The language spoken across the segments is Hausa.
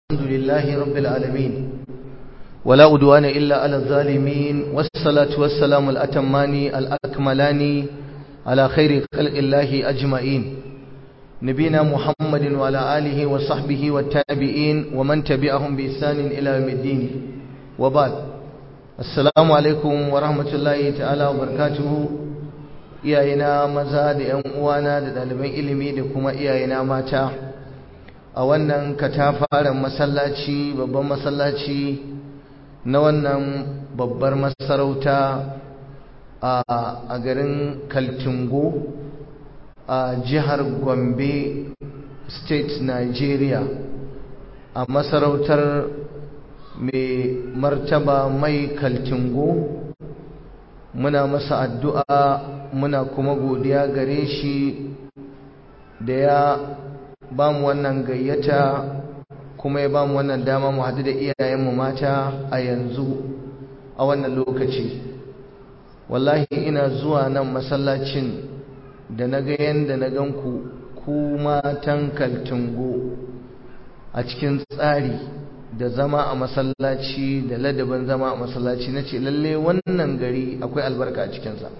الحمد لله رب العالمين ولا أدوان إلا على الظالمين والصلاة والسلام الأتمان الأكملان على خير خلق الله أجمعين نبينا محمد وعلى آله وصحبه والتابعين ومن تبعهم بإحسان إلى يوم الدين وبعد السلام عليكم ورحمة الله تعالى وبركاته iyayena maza da ‘yan uwana da ɗaliban ilimi da kuma iyayena mata a wannan katafaren masallaci babban masallaci na wannan babbar masarauta a garin kaltungo a jihar gombe state nigeria a masarautar mai martaba mai kaltungo muna masa addu'a muna kuma godiya gare shi da ya ba mu wannan gayyata kuma ya ba mu wannan dama mu haɗu da iyayenmu mata a yanzu a wannan lokaci wallahi ina zuwa nan masallacin da na ga yadda na ganku ku matan kaltungo a cikin tsari da zama a masallaci da ladabin zama a masallaci na ce lalle wannan gari akwai albarka a cikinsa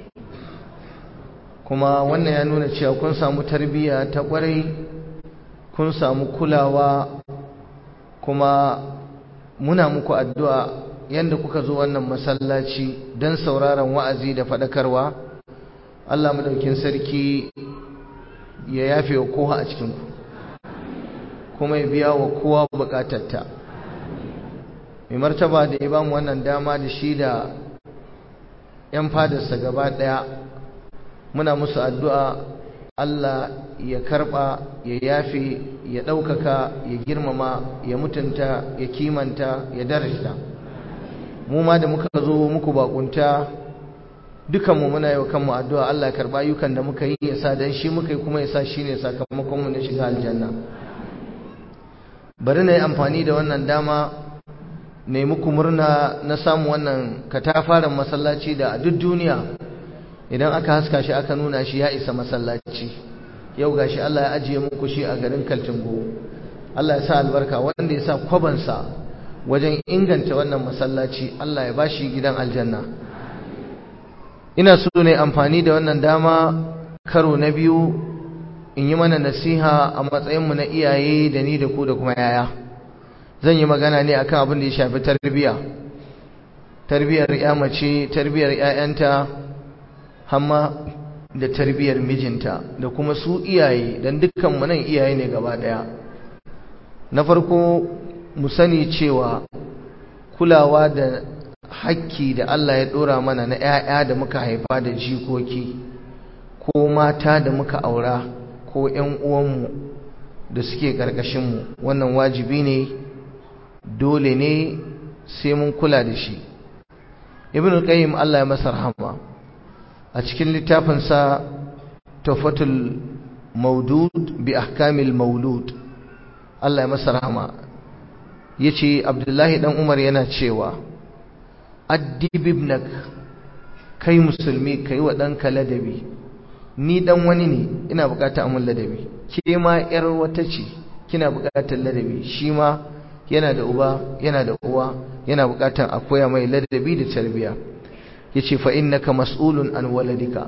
kuma wannan ya nuna cewa kun samu tarbiyya ta kwarai kun samu kulawa kuma muna muku addu'a yadda kuka zo wannan masallaci don sauraron wa'azi da faɗakarwa Allah madaukin sarki ya yafe wa kowa a cikinku kuma ya biya wa kowa bukatarta mai martaba da ya ba mu wannan dama da shi da 'yan fadarsa gaba ɗaya muna musu addu'a Allah ya karɓa ya yafe ya ɗaukaka ya girmama ya mutunta ya kimanta ya darajta mu ma da muka zo muku bakunta dukanmu muna yi wa kanmu addu'a Allah ya karɓa ayyukan da muka yi ya sa don shi muka yi kuma ya sa shi ne sakamakonmu na shiga aljanna bari na yi amfani da wannan dama ne muku murna na samu wannan katafaren masallaci da a duk duniya idan aka haska shi aka nuna shi ya isa masallaci yau gashi Allah ya ajiye muku shi a garin Kaltungo Allah ya sa albarka wanda ya sa kwabansa wajen inganta wannan masallaci Allah ya bashi gidan aljanna ina so ne amfani da wannan dama karo na biyu in yi mana nasiha a matsayinmu na iyaye da ni da ku da kuma yaya zan yi magana ne akan abin da ya shafi tarbiyya tarbiyyar ya mace tarbiyyar 'ya'yanta hamma da tarbiyyar mijinta da kuma su iyaye don dukkanmu nan iyaye ne gaba daya na farko mu sani cewa kulawa da hakki da Allah ya dora mana na 'ya'ya da muka haifa da jikoki ko mata da muka aura ko 'yan uwanmu da suke ƙarƙashinmu wannan wajibi ne dole ne sai mun kula da shi ibn qayyim Allah ya masa rahama a cikin littafinsa tafatul maudud bi ahkamil maulud Allah ya masa rahama yace Abdullahi dan Umar yana cewa addib ibnak kai musulmi kai wa danka ladabi ni dan wani ne ina bukatar amun ladabi ke ma yar wata ce kina bukatar ladabi shi ma yana da uba yana da uwa yana bukatar a koya mai ladabi da tarbiyya yace fa innaka mas'ulun an waladika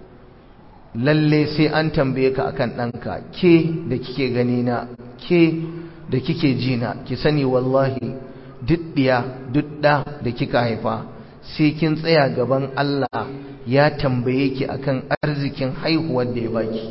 lalle sai an tambaye ka akan ɗanka ke da kike gani na ke da kike ji na ki sani wallahi duk diya duk da da kika haifa sai kin tsaya gaban Allah ya tambaye ki akan arzikin haihuwar da ya baki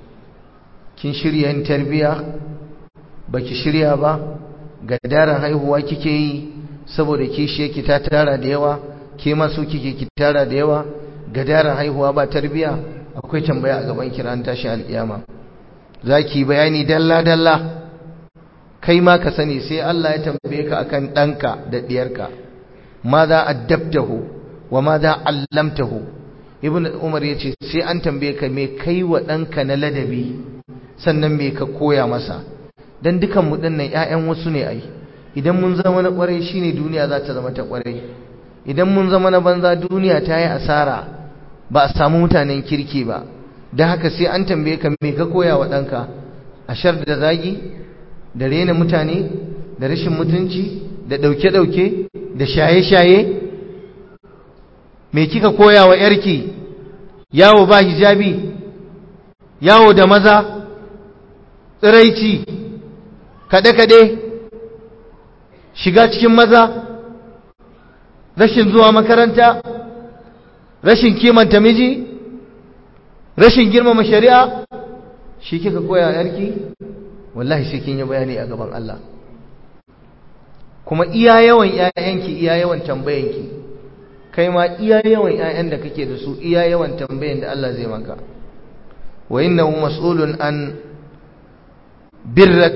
kin shirya yin tarbiya baki shirya ba gadaran haihuwa kike yi saboda kishi yake ta tara da yawa ke ma so kike ki tara da yawa gadaran haihuwa ba tarbiya akwai tambaya a gaban kiran tashi alkiyama zaki bayani dalla dalla kai ma ka sani sai Allah ya tambaye ka akan danka da diyarka madha addabtahu wa madha allamtahu ibnu umar yace sai an tambaye ka me kai wa danka na ladabi sannan me ka koya masa dan dukan mu dinnan ƴaƴan wasu ne ai idan mun zama na kwarai shine duniya za ta zama ta kwarai idan mun zama na banza duniya ta yi asara ba a samu mutanen kirki ba da haka sai an tambaye ka me ka koya wa ɗanka ashar da zagi da rena mutane da rashin mutunci da ɗauke-ɗauke da shaye-shaye me kika koya wa ‘yarki yawo ba hijabi yawo da maza tsiraici kaɗe-kaɗe shiga cikin maza rashin zuwa makaranta rashin kimanta miji rashin girmama shari'a shi kika koya yarki wallahi sai kin yi bayani a gaban Allah kuma iya yawan ƴaƴanki iya yawan tambayanki kai ma iya yawan ƴaƴan da kake da su iya yawan tambayan da Allah zai maka wa innahu mas'ulun an birrak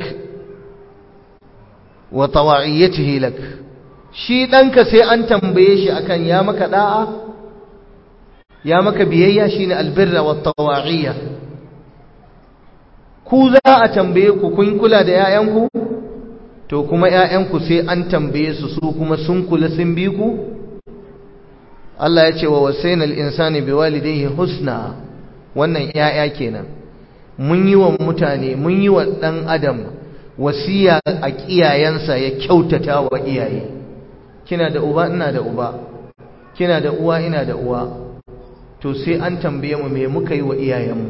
wa tawa'iyyatihi lak shi danka sai an tambaye shi akan ya maka da'a ya maka biyayya shine albirra wa tawa'iyya ku za a tambaye ku kun kula da 'ya'yanku to kuma 'ya'yanku sai an tambaye su su kuma sun kula sun bi ku Allah ya ce wa wasainal insani biwalidayhi husna wannan 'ya'ya kenan mun yi wa mutane mun yi wa dan adam wasiya a kiyayensa ya kyautata wa iyaye kina da uba ina da uba kina da uwa ina da uwa to sai an tambaye mu me muka yi wa iyayenmu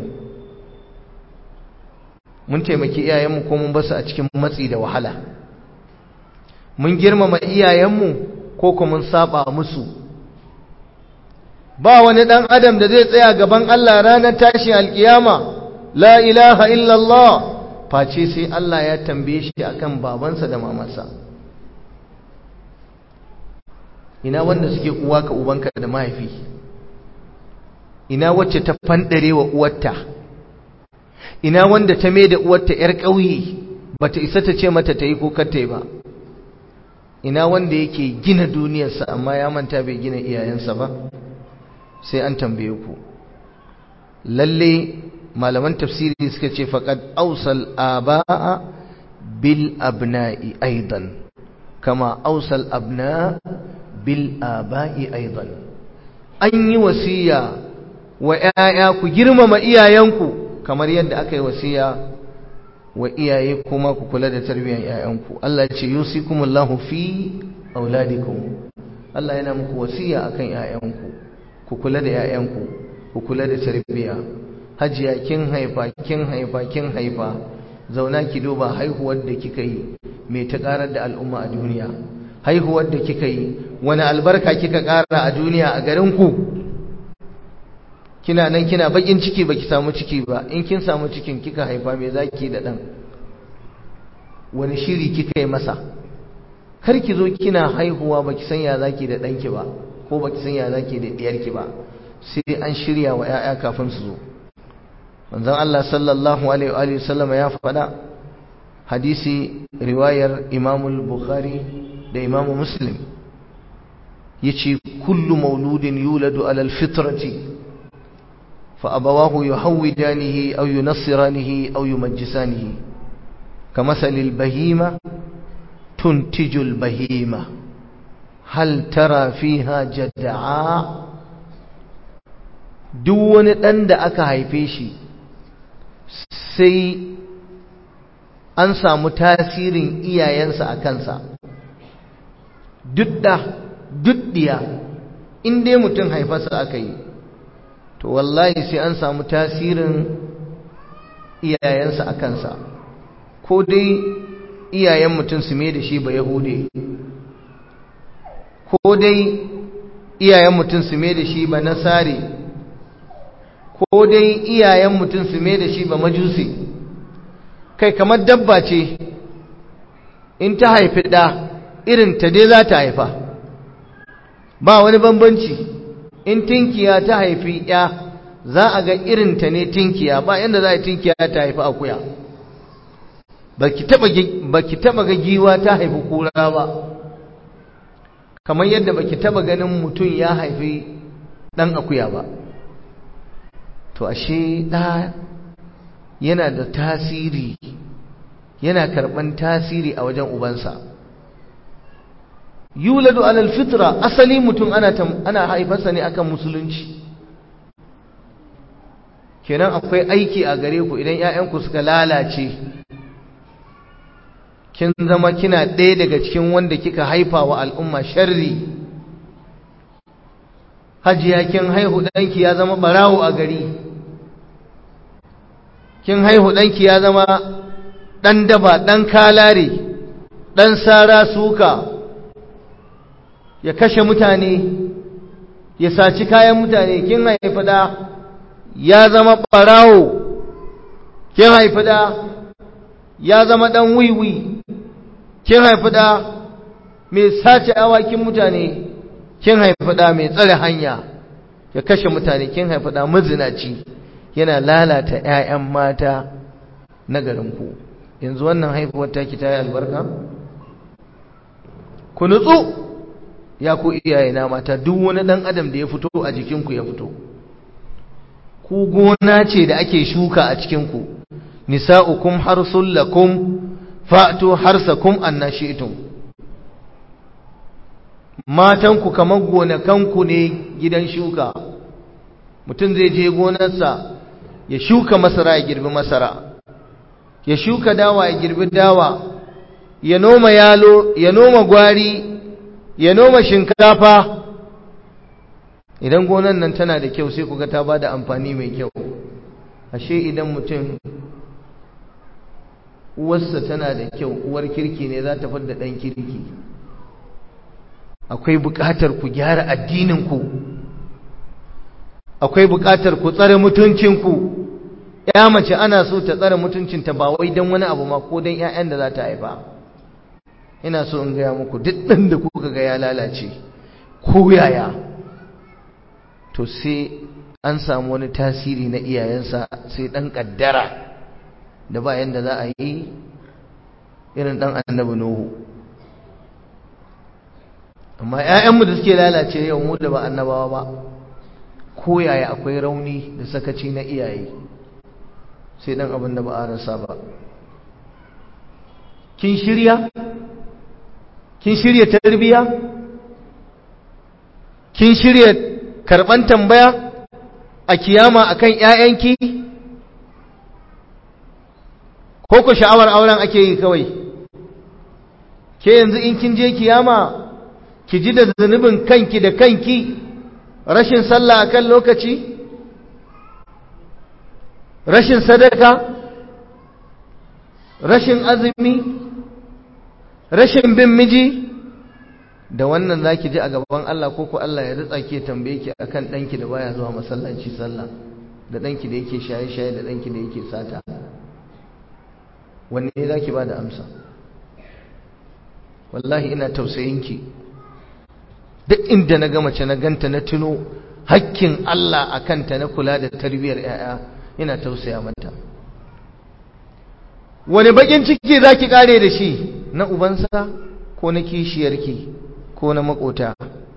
mun taimaki iyayenmu ko mun basu a cikin matsi da wahala mun girmama iyayenmu ko kuma mun saba musu ba wani dan adam da zai tsaya gaban Allah ranar tashin alkiyama la ilaha illallah face sai Allah ya tambaye shi akan babansa da mamansa ina wanda suke uwa ka ubanka da mahaifi ina wacce ta fandare wa uwarta ina wanda ta mai da uwarta yar ƙauye bata isa ta ce mata ta yi ko kar ta yi ba ina wanda yake gina duniyarsa amma ya manta bai gina iyayensa ba sai an tambaye ku lalle malaman tafsiri suka ce faqad awsal abaa bil abna'i aidan kama awsal abna bil aba'i aidan an yi wasiya wa ‘ya'ya ku girmama iyayenku kamar yadda aka yi wasiya wa iyaye kuma ku kula da tarbiyyar ‘ya'yanku Allah ce yusikumullahu fi auladikum Allah yana muku wasiya akan ‘ya'yanku ku kula da ‘ya'yanku ku kula da tarbiyya hajiya kin haifa kin haifa kin haifa zauna ki duba haihuwar da kika yi mai ta karar da al'umma a duniya haihuwar da kika yi wani albarka kika kara a duniya a garinku kina nan kina bakin ciki baki samu ciki ba in kin samu cikin kika haifa me zaki da dan wani shiri kika yi masa kar ki zo kina haihuwa baki san ya zaki da danki ba ko baki san ya zaki da diyarki ba sai an shirya wa yaya kafin su zo manzon Allah sallallahu alaihi wa alihi sallama ya faɗa hadisi riwayar Imam al-Bukhari da Imam Muslim yace kullu mauludin yuladu ala al-fitrati فأبواه يحودانه أو ينصرانه أو يمجسانه كمثل البهيمة تنتج البهيمة هل ترى فيها جدعاء دون ɗan da aka haife shi sai an samu tasirin iyayensa a kansa dudda duddiya in dai mutum haifarsa aka yi to wallahi sai an samu tasirin iyayensa a kansa ko dai iyayen mutum su mai da shi ba yahude ko dai iyayen mutum su mai da shi ba nasari ko dai iyayen mutum su mai da shi ba majusi kai kamar dabba ce in ta haifi ɗa irin ta dai za ta haifa ba wani bambanci in tinkiya ta haifi ya za a ga irinta ne tinkiya ba yadda za a tinkiya ta haifi akuya ba ki taba ga giwa ta haifi kura ba kamar yadda ba ki taba ganin mutum ya haifi ɗan akuya ba to ashe ɗa yana da tasiri yana karɓan tasiri a wajen ubansa yuladu alal fitra asali mutum ana ana haifarsa ne akan musulunci kenan akwai aiki a gare ku idan ƴaƴanku suka lalace kin zama kina ɗaya daga cikin wanda kika haifa wa al'umma sharri hajiya kin haihu ɗanki ya zama ɓarawo a gari kin haihu ɗanki ya zama ɗan daba ɗan kalare ɗan sara suka ya kashe mutane ya saci kayan mutane kin haifi ɗa ya zama ɓarawo kin haifi ɗa ya zama ɗan wiwi kin haifi ɗa mai sace awakin mutane kin haifi ɗa mai tsare hanya ya kashe mutane kin haifi ɗa mazinaci yana lalata 'ya'yan mata na garinku yanzu wannan haifuwar taki ta yi albarka ku nutsu ya ku iyaye na mata duk wani ɗan adam da ya fito a jikinku ya fito ku gona ce da ake shuka a cikinku nisa'ukum harsul lakum fa'tu harsakum annashi'tum matanku kamar gonakanku ne gidan shuka mutum zai je gonarsa ya shuka masara ya girbi masara ya shuka dawa ya girbi dawa ya noma yalo ya noma gwari ya noma shinkafa idan gonan nan tana da kyau sai kuga ta bada amfani mai kyau ashe idan mutum uwarsa tana da kyau uwar kirki ne za ta fadda ɗan kirki akwai buƙatar ku gyara addininku akwai buƙatar ku tsare mutuncinku ya mace ana so ta tsare mutuncinta ba wai don wani abu ma ko don 'ya'yan da za ta haifa ina so in gaya muku duk ɗan da kuka ga ya lalace ko yaya to sai an samu wani tasiri na iyayensa sai ɗan ƙaddara da ba yanda za a yi irin ɗan annabi nuhu amma 'ya'yanmu da suke lalace yau mu da ba annabawa ba ko yaya akwai rauni da sakaci na iyaye sai dan abin da ba a rasa ba kin shirya kin shirya tarbiya kin shirya karban tambaya a kiyama akan ƴaƴanki ko ku sha'awar auren ake yi kawai ke yanzu in kin je kiyama ki ji da zunubin kanki da kanki rashin sallah akan lokaci rashin sadaka rashin azumi rashin bin miji da wannan zaki ji a gaban Allah ko ko Allah ya ritsa ke tambaye ki akan danki da baya zuwa masallaci sallah da danki da yake shaye-shaye da danki da yake sata wanne zaki ba da amsa wallahi ina tausayin ki duk inda na ga mace na ganta na tuno hakkin Allah a kanta na kula da tarbiyyar 'ya'ya ina tausaya mata wani bakin ciki za ki kare da shi na ubansa ko na kishiyarki ko na makota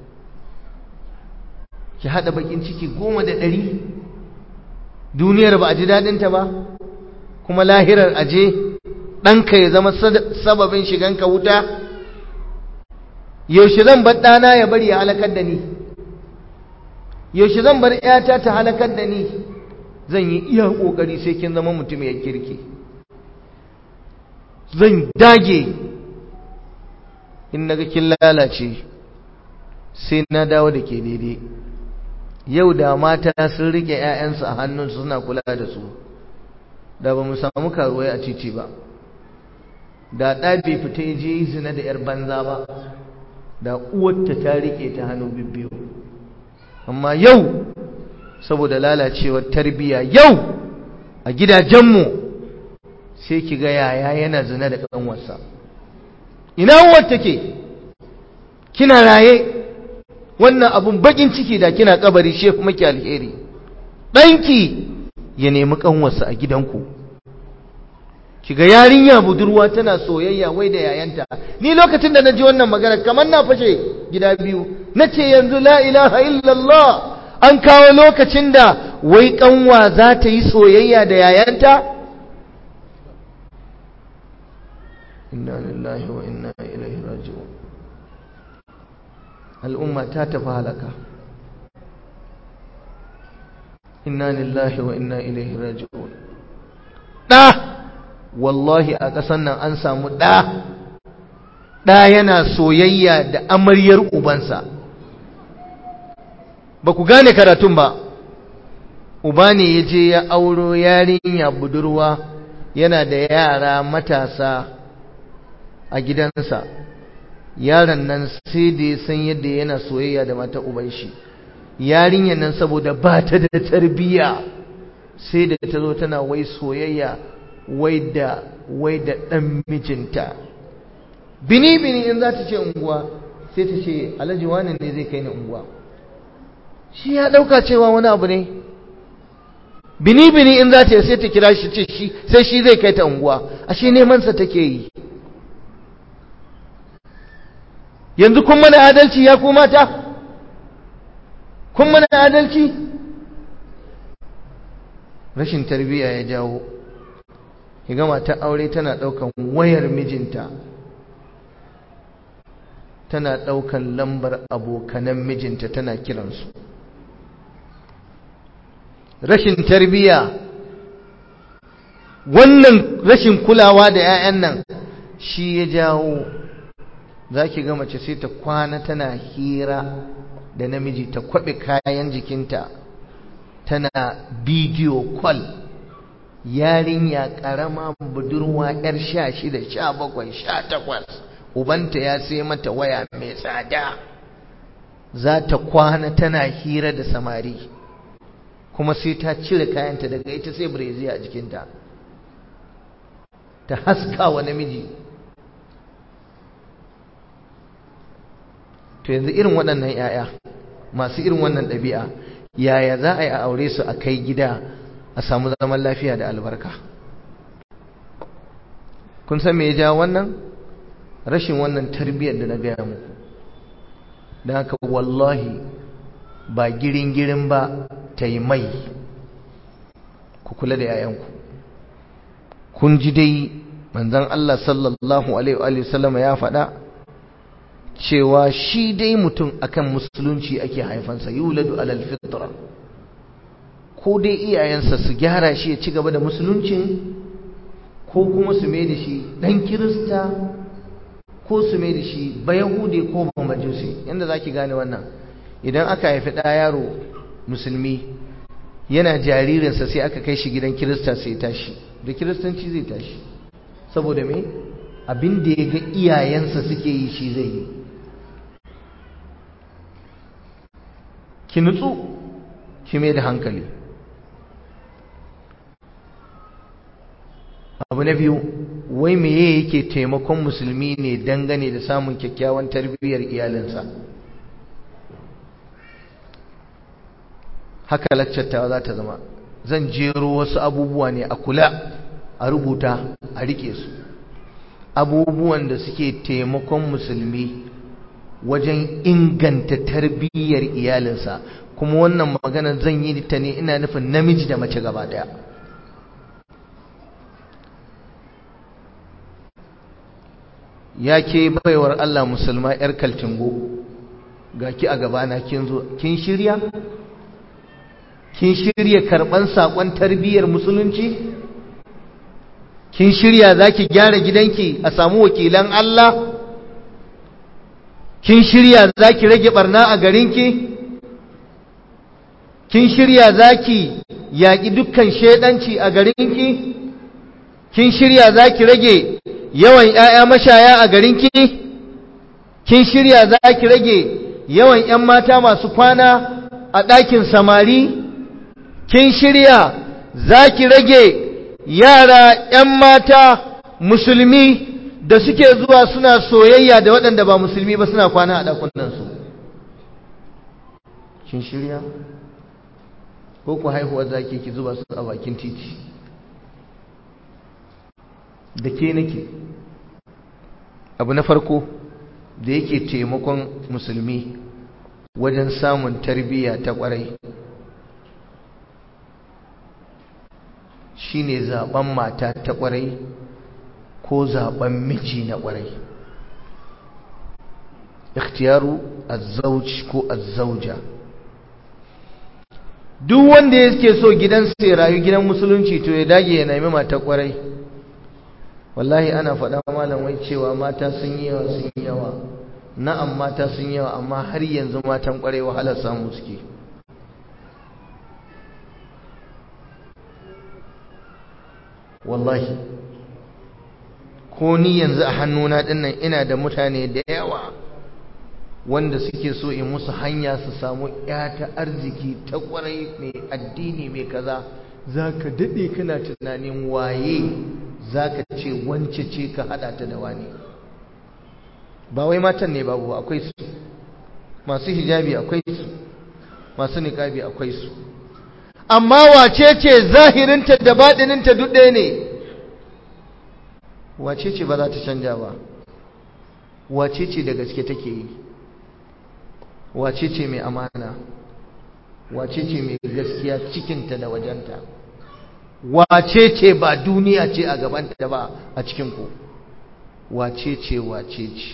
ki haɗa bakin ciki goma da ɗari duniyar ba a ji daɗinta ba kuma lahirar aje ɗanka ya zama sababin shiganka wuta yaushe zan bar ɗana ya bari ya halakar da ni yaushe zan bar ‘yata ta halakar da ni zan yi iya ƙoƙari sai kin zama mutum ya kirki zan dage in naga kin lalace sai na dawo da ke daidai yau da mata sun rike ‘ya'yansu a hannunsu suna kula da su da ba mu samu karuwai a titi ba da ɗa bai fita ya je zina da ‘yar banza ba da uwarta ta rike ta hannu bibbiyu amma yau saboda lalacewar tarbiyya yau a gidajenmu sai ki ga yaya yana zina da kanwarsa ina uwar take kina raye wannan abun bakin ciki da kina kabari shi kuma ki alheri danki ya nemi kanwarsa a gidanku kiga yarinya budurwa tana soyayya wai da yayanta ni lokacin da naji wannan magana kamar na fashe gida biyu nace yanzu la ilaha illallah an kawo lokacin da wai kanwa za ta yi soyayya da yayanta inna lillahi wa inna ilaihi raji'un al'umma ta tafi halaka inna lillahi wa inna ilaihi raji'un da wallahi a ƙasan nan an samu ɗa ɗa yana soyayya da amaryar ubansa ba ku gane karatun ba uba ne ya je ya auro yarinya budurwa yana da yara matasa a gidansa yaron nan sai da ya san yadda yana soyayya da mata uban shi yarinyar nan saboda ba ta da tarbiyya sai da ta zo tana wai soyayya wai da wai da ɗan mijinta bini bini in za ta ce unguwa sai ta ce alhaji wani ne zai kai ni unguwa shi ya ɗauka cewa wani abu ne bini bini in za ta sai ta kira shi ce shi sai shi zai kai ta unguwa ashe neman sa take yi yanzu kun mana adalci ya ku mata kun mana adalci rashin tarbiyya ya jawo kiga matar aure tana daukan wayar mijinta tana daukan lambar abokanan mijinta tana kiransu rashin tarbiyya wannan rashin kulawa da 'ya'yan nan shi ya jawo za ki ga mace sai ta kwana tana hira da namiji ta kwaɓe kayan jikinta tana bidiyo kwal yarinya ƙarama budurwa 'yar sha shida sha bakwai sha takwas ubanta ya sai mata waya mai tsada za ta kwana tana hira da samari kuma sai ta cire kayanta daga ita sai breziya a jikinta ta haska wa namiji to yanzu irin waɗannan 'ya'ya masu irin wannan ɗabi'a yaya za a yi a aure su a kai gida a samu zaman lafiya da albarka kun san me ya ja wannan rashin wannan tarbiyyar da na gaya muku don haka wallahi ba girin-girin ba ta yi mai ku kula da 'ya'yanku kun ji dai manzon Allah sallallahu alaihi wasallama ya faɗa cewa shi dai mutum akan musulunci ake haifansa yuladu alal fitra ko dai iyayensa su gyara shi ya ci gaba da musuluncin ko kuma su mai da shi dan kirista ko su mai da shi bayahude ko majusi yanda zaki gane wannan idan aka haifi ɗa yaro musulmi yana jaririnsa sai aka kai shi gidan kirista sai tashi da kiristanci zai tashi saboda me abin da ya ga iyayensa suke yi shi zai yi ki nutsu ki mai da hankali abu na biyu wai meye yake taimakon musulmi ne dangane da samun kyakkyawan tarbiyyar iyalinsa haka laccattawa za ta zama zan jero wasu abubuwa ne a kula a rubuta a rike su abubuwan da suke taimakon musulmi wajen inganta tarbiyyar iyalinsa kuma wannan magana zan yi ta ne ina nufin namiji da mace gaba daya ya ke baiwar Allah musulma yar kaltingo ga ki a gabana kin zo kin shirya kin shirya karban sakon tarbiyyar musulunci kin shirya zaki gyara gidanki a samu wakilan Allah kin shirya zaki rage barna a garinki kin shirya zaki yaƙi dukkan shedanci a garinki kin shirya zaki rage yawan ƴaƴa mashaya a garinki kin shirya zaki rage yawan ƴan mata masu kwana a ɗakin samari kin shirya zaki rage yara ƴan mata musulmi da suke zuwa suna soyayya da waɗanda ba musulmi ba suna kwana a ɗakunansu kin shirya ko ku haihuwar zaki ki zuba su a bakin titi da ke nake abu na farko da yake taimakon musulmi wajen samun tarbiyya ta ƙwarai shine zaben mata ta ƙwarai ko zaben miji na ƙwarai ikhtiyaru azzauj ko azzauja duk wanda yake so gidansa ya rayu gidan musulunci to ya dage ya nemi mata ƙwarai wallahi ana faɗa malam wai cewa mata sun yi yawa sun yi yawa na'am mata sun yi yawa amma har yanzu matan ƙwarai wahalar samu suke wallahi ko ni yanzu a hannuna dinnan ina da mutane da yawa wanda suke so in musu hanya su samu ya ta arziki ta kwarai mai addini mai kaza za ka daɗe kana tunanin waye za ka ce wance ce ka haɗa ta da wani ba wai matan ne babu akwai su masu hijabi akwai su masu niƙabi akwai su amma wace ce zahirinta da baɗininta duk ɗaya ne wace ce ba za ta canja ba wace ce da gaske take yi wace ce mai amana wace ce mai gaskiya cikinta da wajenta wace ce ba duniya ce a gabanta ba a cikinku wace ce wace ce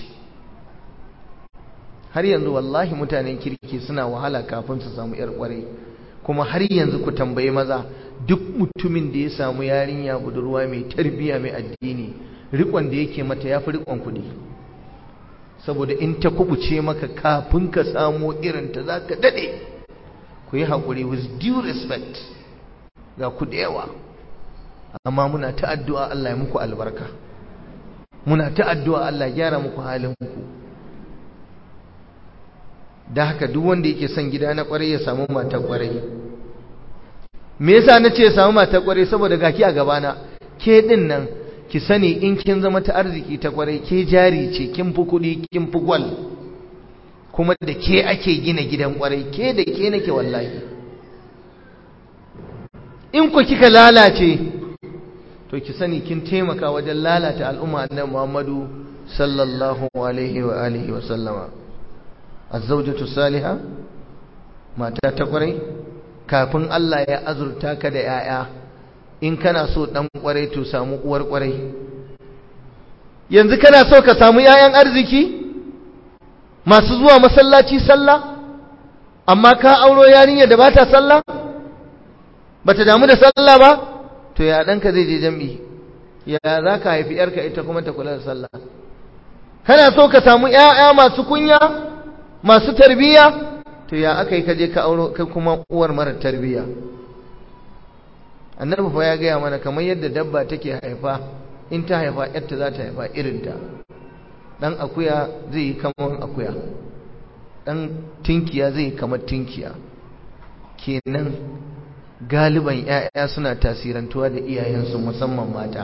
har yanzu wallahi mutanen kirki suna wahala kafin su samu yar kwarai kuma har yanzu ku tambayi maza duk mutumin da ya samu yarinya budurwa mai tarbiya mai addini rikon da yake mata yafi rikon kuɗi saboda in ta kubuce maka kafin ka samu irin ta zaka dade ku yi hakuri with due respect ga ku da yawa amma muna ta addu'a Allah ya muku albarka muna ta addu'a Allah ya gyara muku halin ku da haka duk wanda yake son gida na kwarai ya samu matar kwarai me yasa nace ya samu matar kwarai saboda gaki a gabana ke din nan ki sani in kin zama ta arziki ta kwarai ke jari ce kin fi kuɗi kin fi gwal kuma da ke ake gina gidan kwarai ke da ke nake wallahi in ku kika lalace to ki sani kin taimaka wajen lalata al'umma annabi Muhammadu sallallahu alaihi wa alihi wa sallama azzawjatu salihah mata ta kwarai kafin Allah ya azurta ka da yaya in kana so dan kwarai to samu uwar kwarai yanzu kana so ka samu yayan arziki masu zuwa masallaci sallah amma ka auro yarinya da bata sallah bata damu da sallah ba to ya danka zai je jami'i ya za ka haifi yarka ita kuma ta kula da sallah kana so ka samu ƴaƴa masu kunya masu tarbiyya to ya aka yi ka je ka auro kai kuma uwar mara tarbiyya annabi fa ya gaya mana kamar yadda dabba take haifa in ta haifa yarta za ta haifa irinta dan akuya zai yi kamar akuya dan tinkiya zai yi kamar tinkiya kenan galiban 'ya'ya suna tasirantuwa da iyayensu musamman mata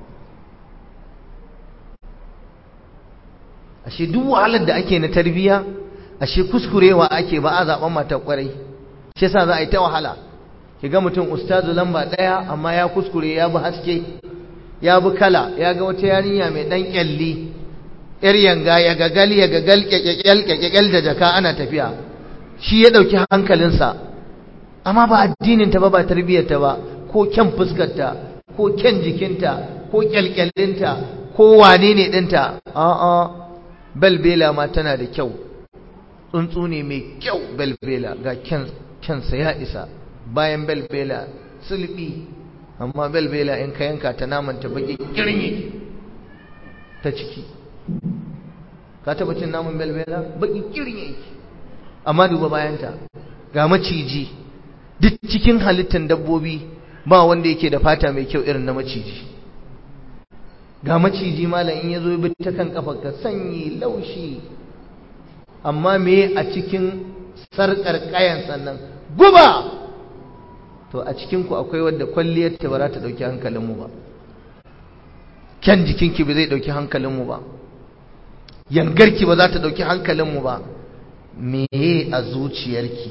ashe duk wahalar da ake na tarbiya ashe kuskurewa ake ba a zaben matar kwarai shi yasa za a yi ta wahala kiga mutum ustazu lamba daya amma ya kuskure ya bi haske ya bi kala ya ga wata yarinya mai dan kyalli yar yanga ya gagal ya gagal kyakyal kyakyal da jaka ana tafiya shi ya dauki hankalinsa amma ba addinin ta ba ba tarbiyyar ta ba ko kyan fuskar ta ko kyan jikinta ko kyalkyalinta ko wane ne dinta a'a belbela ma tana da kyau tsuntsu ne mai kyau belbela ga kyan kyansa ya isa bayan belbela sulbi amma belbela in ka yanka ta namanta baki kirni ta ciki ka taba cin naman belbela baki kirni yake amma duba bayanta ga maciji duk cikin halittar dabbobi ba wanda yake da fata mai kyau irin na maciji ga maciji malam in yazo bi ta kan kafa ka sanyi laushi amma me a cikin sarkar kayan sannan guba to a cikinku akwai wadda kwalliyarta ba za ta ɗauki hankalinmu ba kyan jikinki ba zai ɗauki hankalinmu ba yangarki ba za ta ɗauki hankalinmu ba meye a zuciyarki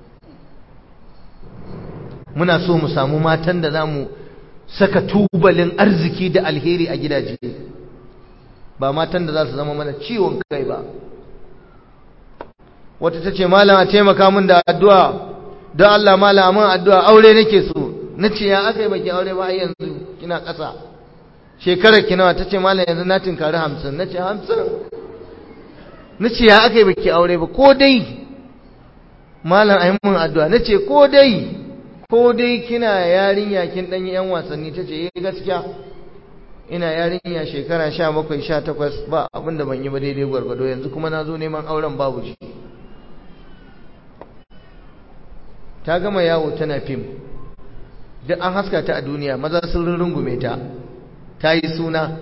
muna so mu samu matan da za mu saka tubalin arziki da alheri a gidaje ba matan da za su zama mana ciwon kai ba wata ta ce malam a taimaka min da addu'a don Allah malamin addu'a aure nake so na ce ya aka yi baki aure ba yanzu kina ƙasa shekarar ki nawa ta ce malam yanzu na tinkari hamsin na ce hamsin na ce ya aka yi baki aure ba ko dai malam a yi mun addu'a na ce ko dai ko dai kina yarinya kin ɗanyi ‘yan wasanni ta ce yi gaskiya ina yarinya shekara sha bakwai sha takwas ba abinda ban yi ba daidai gwargwado yanzu kuma na zo neman auren babu shi ta gama yawo tana fim duk an haska ta a duniya maza sun rungume ta ta yi suna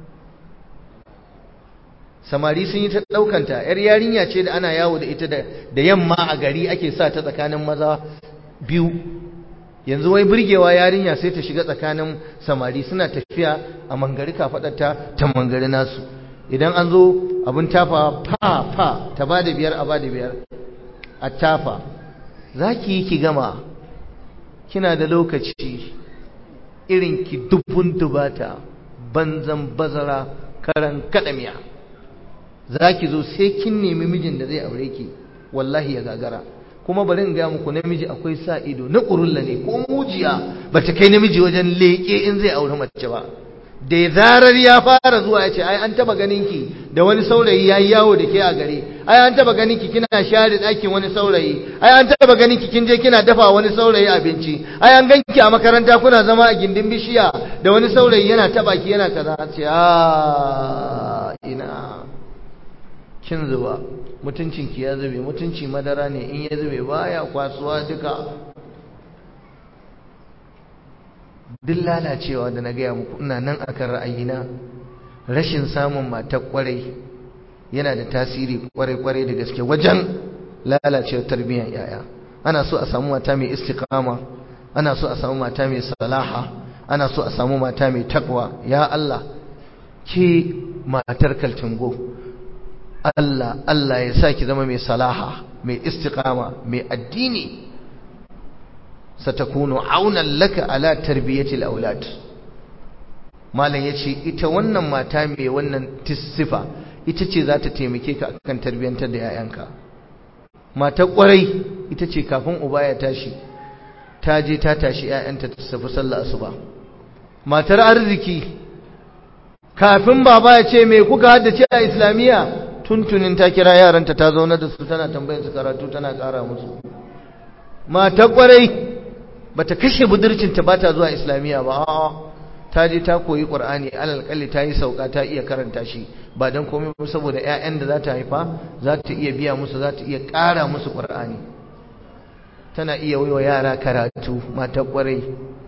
samari sun yi ta ɗaukanta yar yarinya ce da ana yawo da ita da yamma a gari ake sa ta tsakanin maza biyu yanzu wai burgewa yarinya sai ta shiga tsakanin samari suna tafiya a mangari kafaɗarta ta mangari nasu idan an zo abin tafa fa fa ta ba da biyar a ba da biyar a tafa za ki yi ki gama kina da lokaci irin ki dubun dubata banzan bazara karan kadamiya za ki zo sai kin nemi mijin da zai aure ki wallahi ya gagara kuma bari in gaya muku namiji akwai sa ido na ƙurulla ne ko mujiya ba ta kai namiji wajen leƙe in zai aure mace ba da zarar ya fara zuwa ya ce ai an taba ganin ki da wani saurayi ya yi yawo da ke a gari ai an taba ganin ki kina share ɗakin wani saurayi ai an taba ganin ki kin je kina dafa wani saurayi abinci ai an ganki a makaranta kuna zama a gindin bishiya da wani saurayi yana taba ki yana kaza ce a ina kin zuba mutuncinki ya zube mutunci madara ne in ya zube baya kwasuwa duka duk lalacewa da na gaya muku ina nan akan ra'ayina rashin samun matar kwarai yana da tasiri kwarai-kwarai da gaske wajen lalacewar tarbiyyar yaya ana so a samu mata mai istiqama ana so a samu mata mai salaha ana so a samu mata mai takwa ya Allah ke matar kaltingo Allah Allah ya sa ki zama mai salaha mai istiqama mai addini satakunu aunan laka ala tarbiyatil aulad malam yace ita wannan mata mai wannan tissifa ita ce za ta taimake ka akan tarbiyantar da yayanka mata kwarai ita ce kafin uba ya tashi ta je ta tashi yayanta ta tafi sallah asuba matar arziki kafin baba ya ce me kuka haddace a islamiyya tuntunin ta kira yaranta ta zauna da su tana tambayar su karatu tana kara musu mata kwarai bata kashe budurcinta ba ta zuwa islamiyya ba a'a ta je ta koyi qur'ani alal kalli ta yi sauka ta iya karanta shi ba dan komai ba saboda ƴaƴan da za ta haifa za ta iya biya musu za ta iya ƙara musu qur'ani tana iya waiwa yara karatu mata kwarai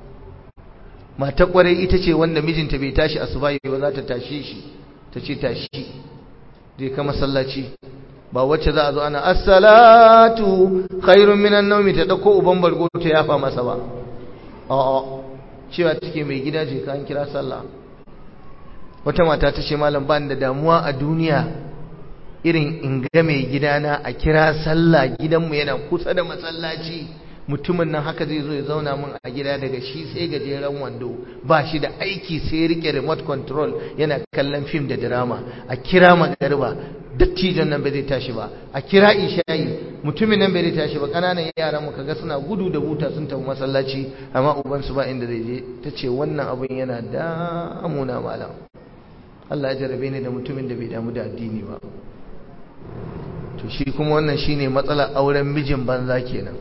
mata kwarai ita ce wanda mijinta bai tashi asuba ba za ta tashe shi ta ce tashi je ka masallaci ba wacce za a zo ana assalatu khairun minan naumi ta dauko uban bargo ta yafa masa ba a'a cewa take mai gida je ka an kira sallah wata mata ta ce malam ban da damuwa a duniya irin in ga mai gidana a kira sallah gidanmu yana kusa da masallaci mutumin nan haka zai zo ya zauna min a gida daga shi sai gajeren wando ba shi da aiki sai rike remote control yana kallon fim da drama a kira magariba dattijon nan bai zai tashi ba a kira ishayi mutumin nan bai zai tashi ba kananan yaran mu kaga suna gudu da buta sun tafi masallaci amma uban su ba inda zai je tace wannan abun yana damuna malam Allah ya jarabe ni da mutumin da bai damu da addini ba to shi kuma wannan shine matsalar auren mijin banza kenan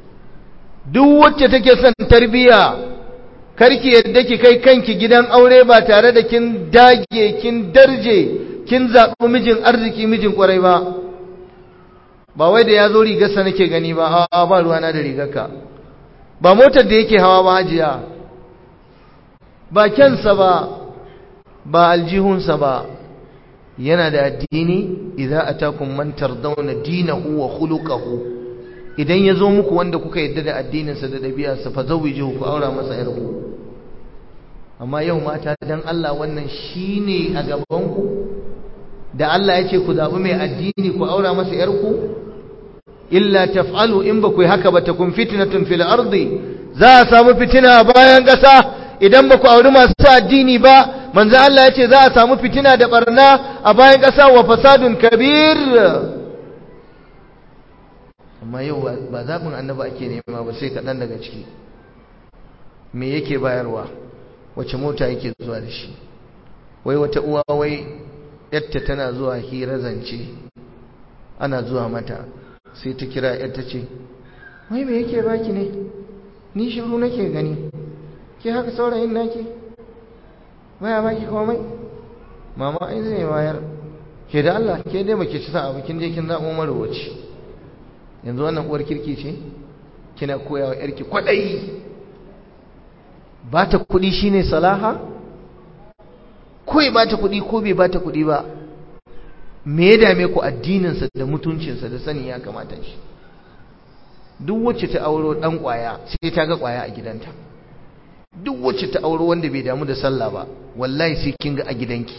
duk wacce take son tarbiya karki yadda ki kai kanki gidan aure ba tare da kin dage kin darje kin zaɓi mijin arziki mijin ƙwarai ba ba wai da ya zo rigarsa nake gani ba a ba ruwana da rigarka ba motar da yake hawa ba hajiya ba kyansa ba ba aljihunsa ba yana da addini idza atakum man tardawna dinahu wa khuluquhu idan ya zo muku wanda kuka yadda da addininsa da ɗabi'arsa fa zawwijuhu ku aura masa yarku amma yau mata dan Allah wannan shine a gaban ku da Allah ya ce ku zaɓi mai addini ku aura masa ‘yarku? Illa taf'alu in ba ku yi haka ba ta kun fitinatun fil ardi za a samu fitina bayan ƙasa idan ba ku auri masu addini ba manzo Allah ya ce za a samu fitina da barna a bayan ƙasa wa fasadun kabir amma yau ba zaɓin annaba ake nema ba sai kaɗan daga ciki me yake bayarwa wace mota yake zuwa da shi wai wata uwa wai yatta tana zuwa hira zance ana zuwa mata sai ta kira yatta ce wai me yake baki ne ni shiru nake gani ke haka saurayin nake baya baki komai mama ai zai wayar ke da Allah ke dai baki ci sa'a kin je kin zabo marowaci yanzu wannan uwar kirki ce kina koyawa yarki kwadai ba ta kudi shine salaha ko ya bata kudi ko bai bata kudi ba me ya dame ku addininsa da mutuncinsa da sani ya kamata shi duk wacce ta auro dan kwaya sai ta ga kwaya a gidanta duk wacce ta auro wanda bai damu da sallah ba wallahi sai kin ga a gidanki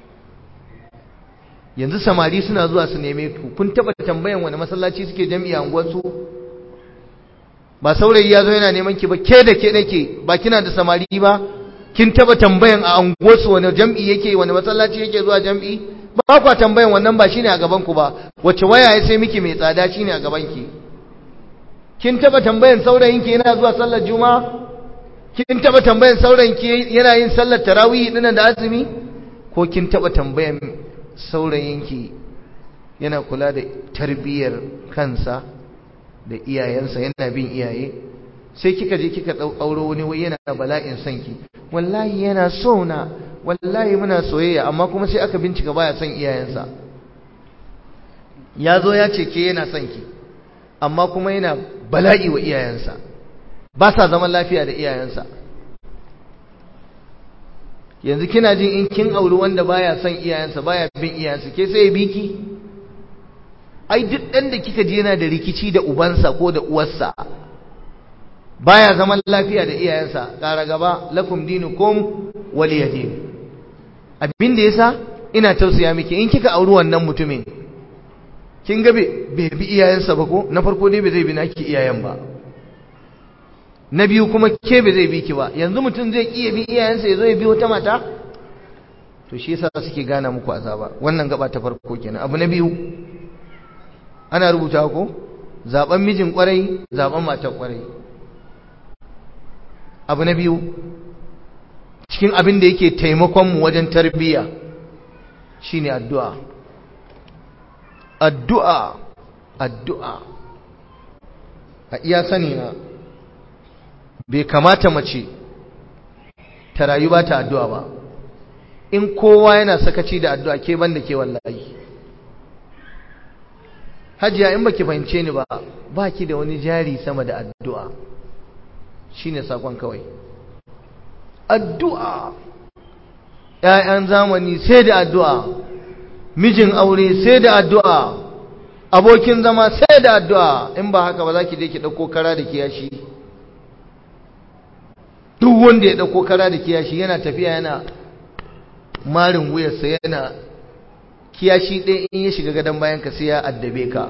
yanzu samari suna zuwa su neme ku kun taba tambayan wani masallaci suke jami'a unguwarsu ba saurayi ya zo yana neman ki ba ke da ke nake ba kina da samari ba kin taba tambayan a unguwarsu wani jam'i yake wani masallaci yake zuwa jam'i ba kwa tambayan wannan ba shine a gaban ku ba wacce waya ya sai miki mai tsada shine a gaban ki kin taba tambayan saurayin ki yana zuwa sallar juma'a kin taba tambayan saurayin ki yana yin sallar tarawih dinan da azumi ko kin taba tambayan saurayin ki yana kula da tarbiyyar kansa da iyayensa yana bin iyaye sai kika je kika auro wani wai yana bala'in son ki wallahi yana so na wallahi muna soyayya amma kuma sai aka bincika baya son iyayensa ya zo ya ce ke yana son ki amma kuma yana bala'i wa iyayensa ba sa zaman lafiya da iyayensa yanzu kina jin in kin auri wanda baya son iyayensa baya bin iyayensa ke sai ya biki ai duk dan da kika je yana da rikici da ubansa ko da uwarsa baya zaman lafiya da iyayensa ƙara gaba lakum dinukum waliyadin abin da yasa ina tausaya miki in kika auri wannan mutumin kin ga bai bi iyayensa ba ko na farko dai bai zai bi naki iyayen ba na biyu kuma ke bai zai bi ki ba yanzu mutum zai iya bi iyayensa ya zo ya bi wata mata to shi yasa suke gana muku azaba wannan gaba ta farko kenan abu na biyu ana rubuta ko zaben mijin kwarai zaben matar kwarai abu na biyu cikin abin da yake taimakon mu wajen tarbiyya shine addu'a addu'a addu'a a iya sani na bai kamata mace ta rayu ba ta addu'a ba in kowa yana sakaci da addu'a ke banda ke wallahi hajiya in baki fahimce ni ba baki da wani jari sama da addu'a shine sakon kawai addu'a ‘ya'yan zamani sai da addu'a mijin aure sai da addu'a abokin zama sai da addu'a in ba haka ba za ki je ki ɗauko kara da kiyashi duk wanda ya ɗauko kara da kiyashi yana tafiya yana marin wuyarsa yana kiyashi ɗaya in ya shiga gadon bayan ka sai ya addabe ka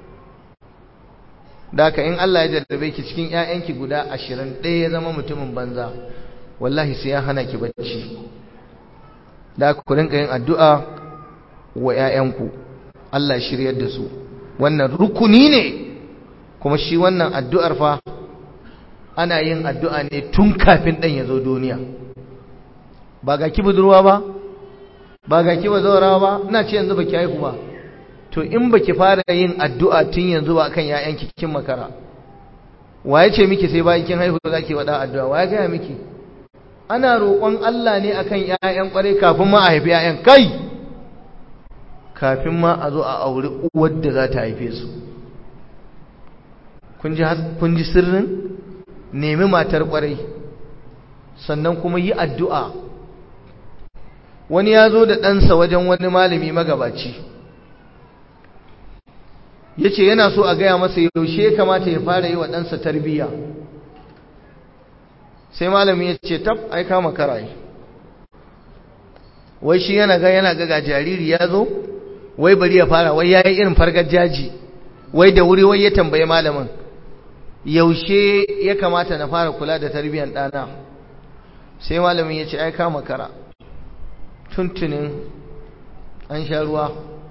da haka in Allah ya jarrabe ki cikin ‘ya'yanki guda ashirin ɗaya ya zama mutumin banza wallahi sai ya hana ki bacci da ku rinka yin addu'a wa ‘ya'yanku Allah shiryar da su wannan rukuni ne kuma shi wannan addu'ar fa ana yin addu'a ne tun kafin ɗan ya zo duniya ba ga ki budurwa ba ba ga ki bazawara ba ina ce yanzu ba ki haihu ba to in ba ki fara yin addu'a tun yanzu ba kan ‘ya'yanki kin makara waye ce miki sai bayan kin haihu za ki waɗa addu'a waye gaya miki ana roƙon Allah ne akan ƴaƴan ƙwarai kafin ma a haifi ƴaƴan kai kafin ma a zo a auri uwar da za ta haife su kun ji sirrin nemi matar ƙwarai sannan kuma yi addu'a wani ya zo da ɗansa wajen wani malami magabaci ya ce yana so a gaya masa yaushe ya kamata ya fara yi wa ɗansa tarbiyya sai malami ya ce tab ai kama karaye wai shi yana ga yana ga jariri ya zo wai bari ya fara wai yayi irin fargar jaji wai da wuri wai ya tambaye malamin yaushe ya kamata na fara kula da tarbiyyar ɗana sai malamin ya ce ai kama kara tuntunin an sha ruwa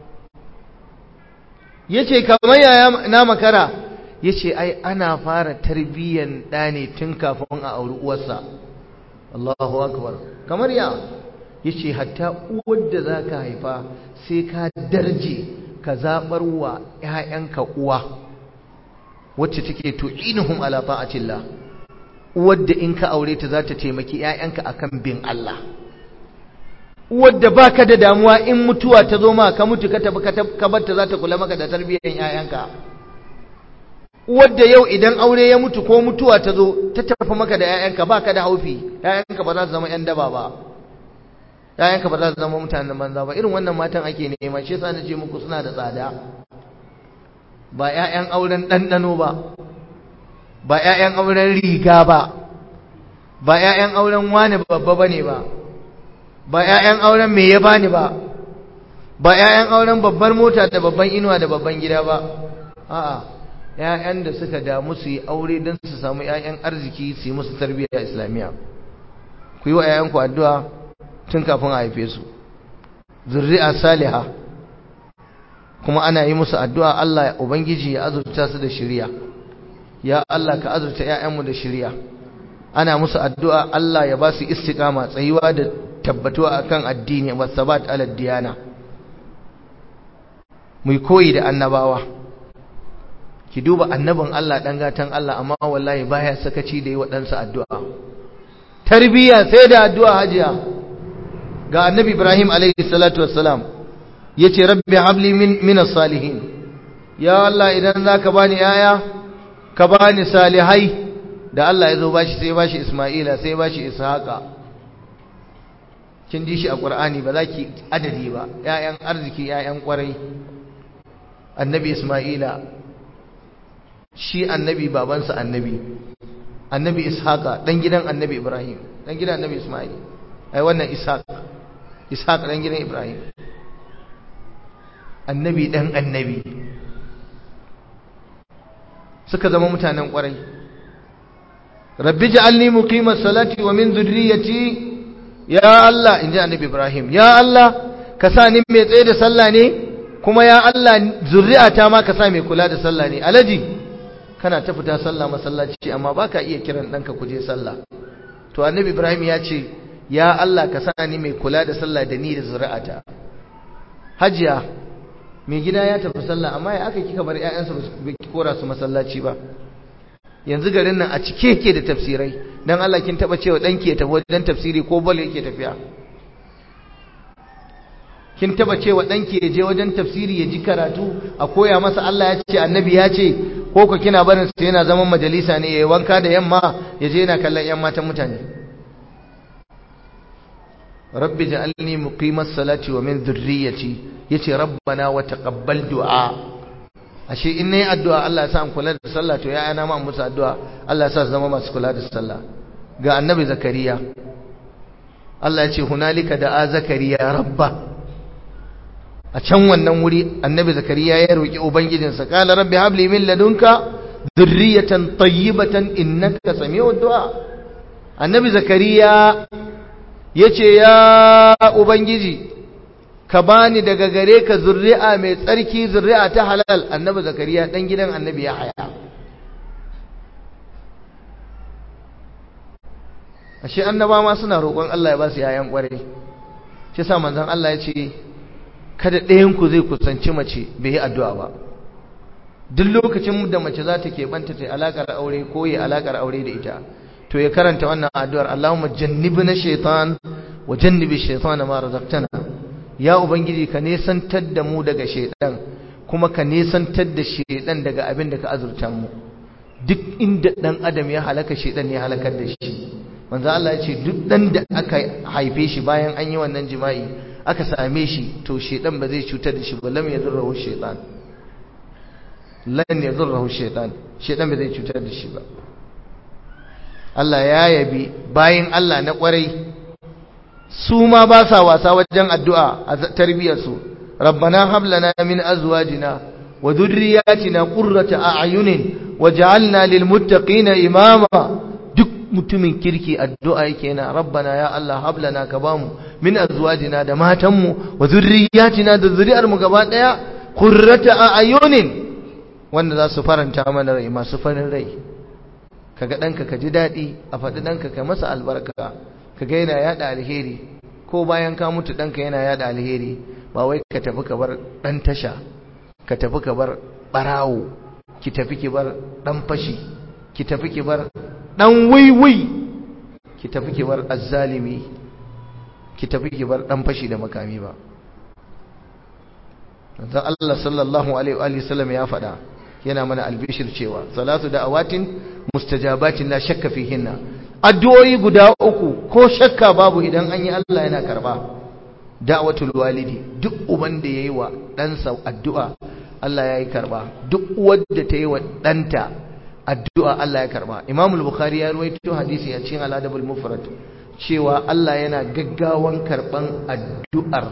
ya ce kamar yaya na makara ya ce ai ana fara tarbiyyar ɗa ne tun kafin a auri uwarsa Allahu akbar kamar ya ya ce hatta uwar da za ka haifa sai ka darje ka zaɓar wa ‘ya'yanka uwa wacce take tu'inuhum ala ta'atillah uwar da in ka aure ta za ta taimaki ‘ya'yanka akan bin Allah wadda baka da damuwa in mutuwa ta zo ma ka mutu ka tafi ka barta za ta kula maka da tarbiyyar ƴaƴanka wadda yau idan aure ya mutu ko mutuwa ta zo ta tafi maka da ƴaƴanka baka da haufi ƴaƴanka ba za su zama ƴan daba ba ƴaƴanka ba za su zama mutanen banza ba irin wannan matan ake nema shi yasa nace muku suna da tsada ba ƴaƴan auren ɗanɗano ba ba ƴaƴan auren riga ba ba ƴaƴan auren wani babba bane ba ba ƴaƴan auren me ya bani ba ba ƴaƴan auren babbar mota da babban inuwa da babban gida ba a'a ƴaƴan da suka damu su yi aure don su samu ƴaƴan arziki su yi musu tarbiyya islamiyya ku yi wa ƴaƴanku addu'a tun kafin a haife su zurri'a saliha kuma ana yi musu addu'a Allah ubangiji ya azurta su da shiriya ya Allah ka azurta ƴaƴanmu da shiriya ana musu addu'a Allah ya ba su istiqama tsayuwa da tabbatuwa akan addini wa sabat ala diyana mu koyi da annabawa ki duba annabin Allah dan gatan Allah amma wallahi baya sakaci da yi wa ɗansa addu'a tarbiyya sai da addu'a hajiya ga annabi Ibrahim alaihi salatu wassalam yace rabbi habli min min salihin ya Allah idan zaka bani yaya ka bani salihai da Allah ya zo bashi sai bashi Isma'ila sai bashi Ishaqa kin ji shi a Qur'ani ba za ki adadi ba ƴaƴan arziki ƴaƴan ƙwarai annabi Isma'ila shi annabi babansa annabi annabi Ishaqa dan gidan annabi Ibrahim dan gidan annabi Isma'il ai wannan Ishaq Ishaq dan gidan Ibrahim annabi dan annabi suka zama mutanen ƙwarai rabbi ja'alni muqimas salati wa min dhurriyyati ya Allah inji annabi Ibrahim ya Allah ka sa ni mai tsaye da sallah ne kuma ya Allah zuri'ata ma ka sa mai kula da sallah ne alaji kana ta fita sallah masallaci amma baka iya kiran danka ku je sallah to annabi Ibrahim ya ce ya Allah ka sa ni mai kula da sallah da ni da zuri'ata hajiya mai gida ya tafi sallah amma ya aka kika bar ƴaƴansa ba ki kora su masallaci ba yanzu garin nan a cike yake da tafsirai dan Allah kin taba cewa danki ya tafi wajen tafsiri ko bol yake tafiya kin taba cewa danki ya je wajen tafsiri ya ji karatu a koya masa Allah ya ce annabi ya ce ko ko kina barin sa yana zaman majalisa ne yayi wanka da yamma ya je yana kallon yan matan mutane rabbi ja'alni muqimas salati wa min dhurriyyati yace rabbana wa taqabbal du'a ashe in nayi addu'a Allah ya sa an kula da sallah to yayana ma musu addu'a Allah ya sa su zama masu kula da sallah ga annabi zakariya Allah ya ce hunalika da'a zakariya rabba a can wannan wuri annabi zakariya ya roki ubangijinsa qala rabbi habli min ladunka dhurriyatan tayyibatan innaka sami'ud du'a annabi zakariya yace ya ubangiji ka bani daga gare ka zurri'a mai tsarki zurri'a ta halal annabi zakariya dan gidan annabi ya haya ashe annaba ma suna roƙon Allah ya ba su yayan ƙware shi sa manzon Allah ya ce kada ɗayan ku zai kusanci mace bai yi addu'a ba duk lokacin da mace za ta keɓanta ta alaƙar aure ko yi alaƙar aure da ita to ya karanta wannan addu'ar Allahumma jannibna shaitan wa jannibi shaitana ma razaqtana ya ubangiji ka nesantar da mu daga shaitan kuma ka nesantar da shaitan daga abin da ka azurta mu duk inda dan adam ya halaka shaitan ya halakar da shi manzo Allah ya ce duk dan da aka haife shi bayan an yi wannan jima'i aka same shi to shaitan ba zai cutar da shi ba lam yadurruhu shaitan lan yadurruhu shaitan shaitan ba zai cutar da shi ba Allah ya yabi bayin Allah na kwarai su ma ba sa wasa wajen addu'a a tarbiyarsu rabbana hab lana min azwajina wa dhurriyyatina qurrata a'yunin waj'alna lil muttaqina imama duk mutumin kirki addu'a yake na rabbana ya Allah hab lana ka bamu min azwajina da matanmu wa dhurriyyatina da zuri'ar mu gaba daya qurrata a'yunin wanda za su faranta mana rai masu farin rai kaga danka ka ji dadi a faɗi danka ka masa albarka kaga yana yada alheri ko bayan ka mutu danka yana yada alheri ba wai ka tafi ka bar dan tasha ka tafi ka bar barawo ki tafi ki bar dan fashi ki tafi ki bar dan wiwi ki tafi ki bar azzalimi ki tafi ki bar dan fashi da makami ba dan Allah sallallahu alaihi wa sallam ya faɗa yana mana albishir cewa salatu da'awatin mustajabatin la shakka fihinna addu'o'i guda uku ko shakka babu idan an yi Allah yana karba da'watul walidi duk uban da yayi wa ɗansa addu'a Allah ya yi karba duk wadda ta yi wa ɗanta addu'a Allah ya karba Imam al-Bukhari ya ruwaito hadisi a cikin al-Adabul Mufrad cewa Allah yana gaggawan karban addu'ar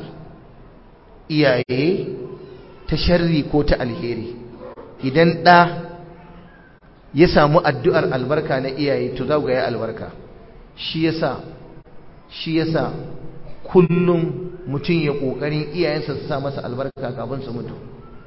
iyaye ta sharri ko ta alheri idan ɗa ya samu addu'ar albarka na iyaye to za ga ya albarka shi yasa shi yasa kullum mutum ya ƙoƙarin iyayensa su sa masa albarka kafin su mutu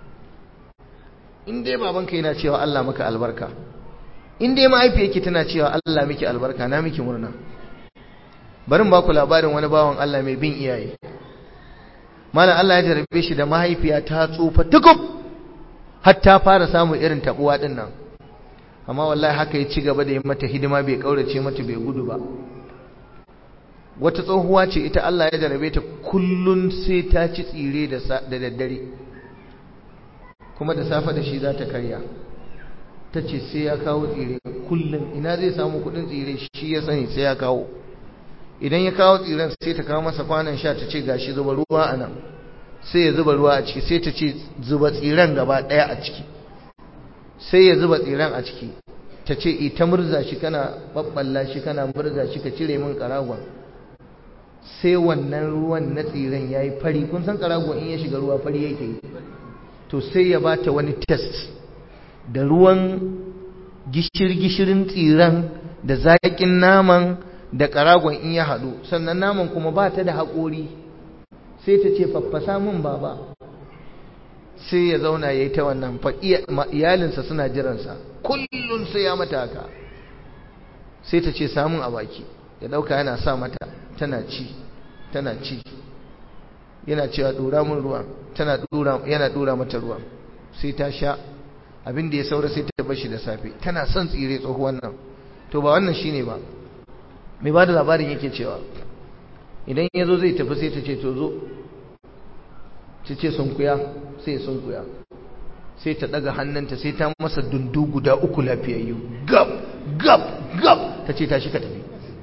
in dai babanka yana cewa Allah maka albarka in dai mahaifiyarki tana cewa Allah miki albarka na miki murna barin ba ku labarin wani bawan Allah mai bin iyaye malam Allah ya jarabe shi da mahaifiya ta tsufa tukub har ta fara samun irin tabuwa din nan amma wallahi haka ya ci gaba da yi mata hidima bai kaurace mata bai gudu ba wata tsohuwa ce ita Allah ya jarabe ta kullun sai ta ci tsire da daddare kuma da safe da shi za ta karya ta ce sai ya kawo tsire kullum ina zai samu kudin tsire shi ya sani sai ya kawo idan ya kawo tsiren sai ta kawo masa kwanan sha ta ce gashi zuba ruwa a nan sai ya zuba ruwa a ciki sai ta ce zuba tsiren gaba ɗaya a ciki sai ya zuba tsiren a ciki ta ce ita murza shi kana babballa shi kana murza shi ka cire min karagon sai wannan ruwan na tsiren ya yi fari kun san karagon in ya shiga ruwa fari yake yi to sai ya bata wani test da ruwan gishir-gishirin tsiren da zaƙin naman da karagon in ya haɗu sannan naman kuma ba ta da haƙori sai ta ce faffasa min baba sai ya zauna ya yi ta wannan iyalinsa suna jiransa kullum sai ya mata haka sai ta ce samun a baki ya ɗauka yana sa mata tana ci tana ci yana cewa ɗura min ruwan tana ɗura yana ɗura mata ruwan sai ta sha abin da ya saura sai ta bashi da safe tana son tsire tsohuwan nan to ba wannan shine ba mai ba da labarin yake cewa idan ya zo zai tafi sai ta ce to zo ta ce sunkuya sai ya sunkuya sai ta daga hannunta sai ta masa dundu guda uku lafiyayyu gab gab gab ta ce ta shi ka tafi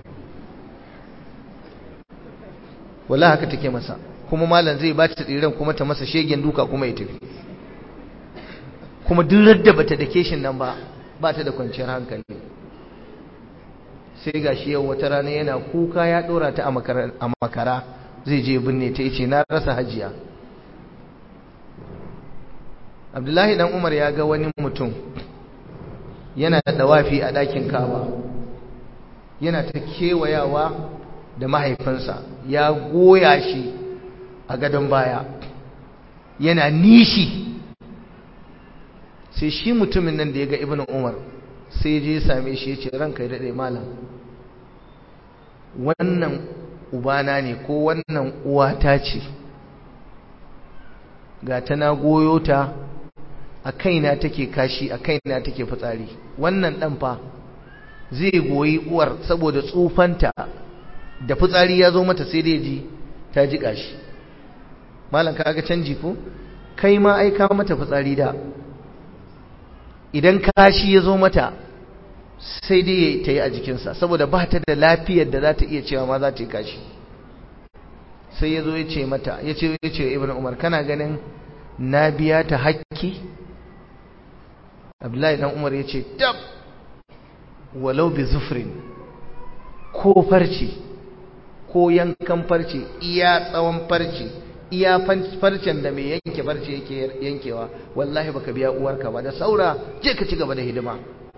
wala haka take masa kuma malam zai ba ta tsiran kuma ta masa shegen duka kuma ya tafi kuma duk da bata dake shin nan ba ba ta da kwanciyar hankali sai gashi yau wata rana yana kuka ya dora ta a makara zai je binne ta yace na rasa hajiya Abdullahi dan Umar ya ga wani mutum yana da dawafi a ɗakin Kaaba yana ta kewayawa da mahaifinsa ya goya shi a gadon baya yana nishi sai shi mutumin nan da ya ga Ibn Umar sai je same shi ya ce ranka ya daɗe malam wannan ubana ne ko wannan uwata ce ga ta na goyo ta a kaina take kashi a kaina take fitsari wannan ɗan fa zai goyi uwar saboda tsufanta da fitsari ya zo mata sai dai ji ta ji kashi malam ka ga canji ko kai ma aika mata fitsari da idan kashi ya zo mata sai dai ta yi a jikinsa saboda ba ta da lafiyar da za ta iya cewa ma za ta yi kashi sai ya zo ya ce mata ya ce ya ce ibn umar kana ganin na biya ta hakki abdullahi dan umar ya ce tab walau bi zufrin ko farce ko yankan farce iya tsawon farce iya farcen da mai yanke farce yake yankewa wallahi baka biya uwarka ba da saura je ka ci gaba da hidima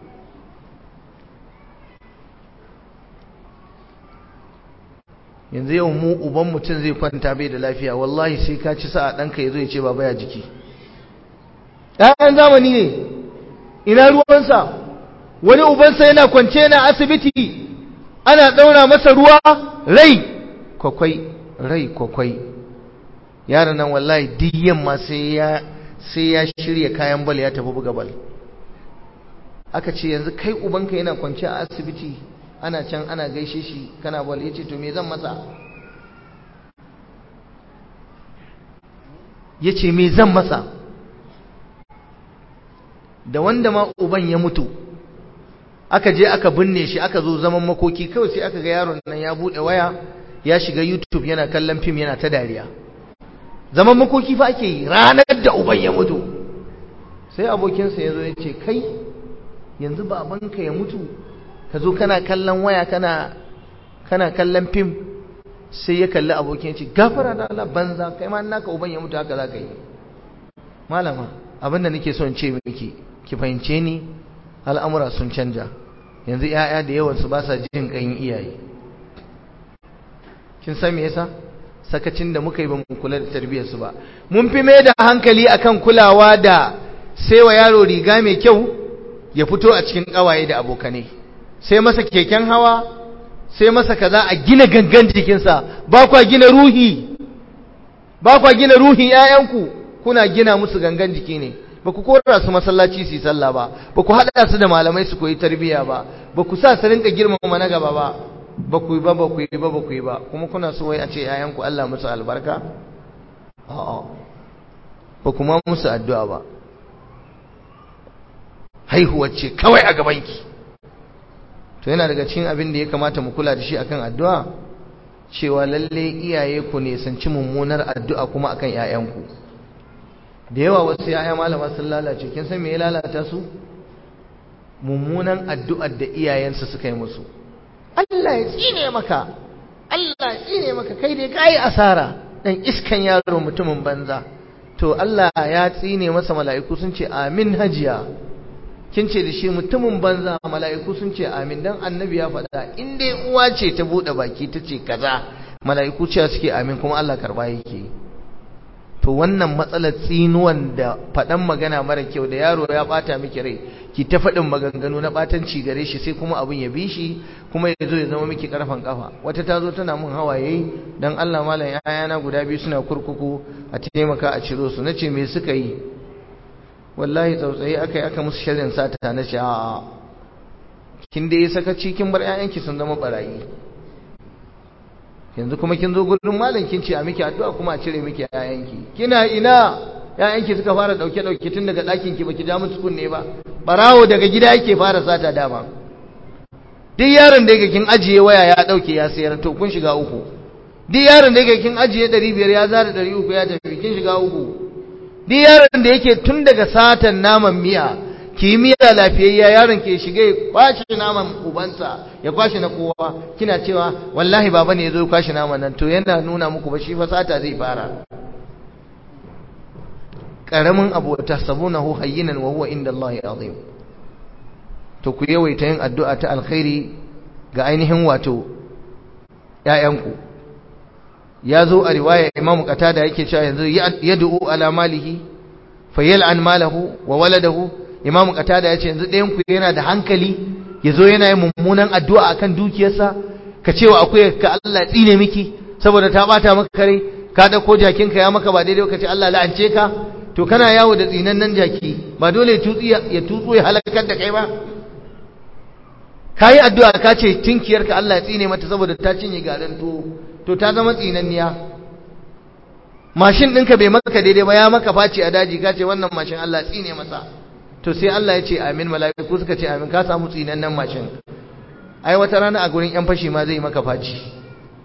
yanzu yau mu uban mutum zai kwanta bai da lafiya wallahi sai ka ci sa'a ɗanka ya zo ya ce baba ya jiki ɗayan zamani ne ina ruwansa wani ubansa yana kwance na asibiti ana ɗaura masa ruwa rai kwakwai rai kwakwai yaron nan wallahi duk yamma sai ya sai ya shirya kayan bal ya tafi buga bal aka ce yanzu kai ubanka yana kwance a asibiti ana can ana gaishe shi kana bal yace to me zan masa ya ce me zan masa da wanda ma uban ya mutu aka je aka binne shi aka zo zaman makoki kawai sai aka ga yaron nan ya buɗe waya ya shiga youtube yana kallon fim yana ta dariya zaman makoki fa ake yi ranar da uban ya mutu sai abokinsa ya zo ya ce kai yanzu babanka ya mutu ka zo kana kallon waya kana kana kallon fim sai ya kalli abokin ce gafara da Allah banza kai ma naka uban ya mutu haka za ka yi malama abin da nake son ce miki ki fahimce ni al'amura sun canja yanzu 'ya'ya da yawan su ba sa jin ƙayin iyaye kin san me yasa sakacin da muka yi ba mu kula da tarbiyyar su ba mun fi mai da hankali akan kulawa da sai wa yaro riga mai kyau ya fito a cikin kawaye da abokanai sai masa keken hawa sai masa kaza a gina gangan jikinsa ba kwa gina ruhi ba kwa gina ruhin ƴaƴanku kuna gina musu gangan jiki ne ba ku kora su masallaci su yi sallah ba ba ku haɗa su da malamai su koyi tarbiyya ba ba ku sa su rinka girmama na gaba ba ba ku yi ba ba ku yi ba ba ku yi ba kuma kuna so wai a ce ƴaƴanku Allah musu albarka a'a ba kuma musu addu'a ba haihuwar ce kawai a gabanki to yana daga cikin abin da ya kamata mu kula da shi akan addu'a cewa lalle iyaye ku ne san ci mummunar addu'a kuma akan ƴaƴanku da yawa wasu ƴaƴa malama sun lalace kin san me ya lalata su mummunan addu'ar da iyayensu suka yi musu Allah ya tsine maka Allah ya tsine maka kai dai kai asara dan iskan yaro mutumin banza to Allah ya tsine masa mala'iku sun ce amin hajiya kin ce da shi mutumin banza mala'iku sun ce amin dan annabi ya faɗa in dai uwa ce ta buɗe baki ta ce kaza mala'iku ce suke amin kuma Allah karba yake to wannan matsalar tsinuwan da faɗan magana mara kyau da yaro ya ɓata miki rai ki ta faɗin maganganu na ɓatanci gare shi sai kuma abin ya bi shi kuma ya zo ya zama miki ƙarfan ƙafa wata ta zo tana mun hawaye dan Allah malam yayana guda biyu suna kurkuku a taimaka a ciro su nace me suka yi wallahi tsautsayi aka yi aka musu shirin sata na ce a'a kin da yi sakaci kin bar ƴaƴanki sun zama barayi yanzu kuma kin zo gurin malam kin ce a miki addu'a kuma a cire miki ƴaƴanki kina ina ƴaƴanki suka fara dauke dauke tun daga ɗakin ki baki ja musu kunne ba barawo daga gida yake fara sata dama duk yaron da yake kin ajiye waya ya dauke ya sayar to kun shiga uku duk yaron da yake kin ajiye 500 ya zara 300 ya tafi kin shiga uku duk yaron da yake tun daga satan naman miya kimiyya lafiyayya yaron ke shiga ya kwashe naman ubansa ya kwashe na kowa kina cewa wallahi baba ne ya zo kwashe naman nan to yana nuna muku ba shi fa sata zai fara karamin abu ta sabunahu hayyinan wa huwa inda Allah azim to ku yawaita yin addu'a ta alkhairi ga ainihin wato ƴaƴanku ya zo a riwaya imamu qatada yake cewa yanzu yad'u ala malihi fayal'an malahu wa waladahu imamu qatada yace yanzu ɗayan ku yana da hankali yazo yana yin mummunan addu'a akan dukiyarsa ka cewa akwai ka Allah tsine miki saboda ta bata maka kare ka dauko jakin ka ya maka ba daidai ka ce Allah la'ance ka to kana yawo da tsinannen jaki ba dole ya tutsi ya tutsu ya halakar da kai ba kayi addu'a ka ce tinkiyarka Allah ya tsine mata saboda ta cinye garin to to ta zama tsinanniya mashin ɗinka bai maka daidai ba ya maka faci a daji ka ce wannan mashin Allah tsine masa to sai Allah ya ce amin mala'iku suka ce amin ka samu tsinannen mashin ai wata rana a gurin yan fashi ma zai maka faci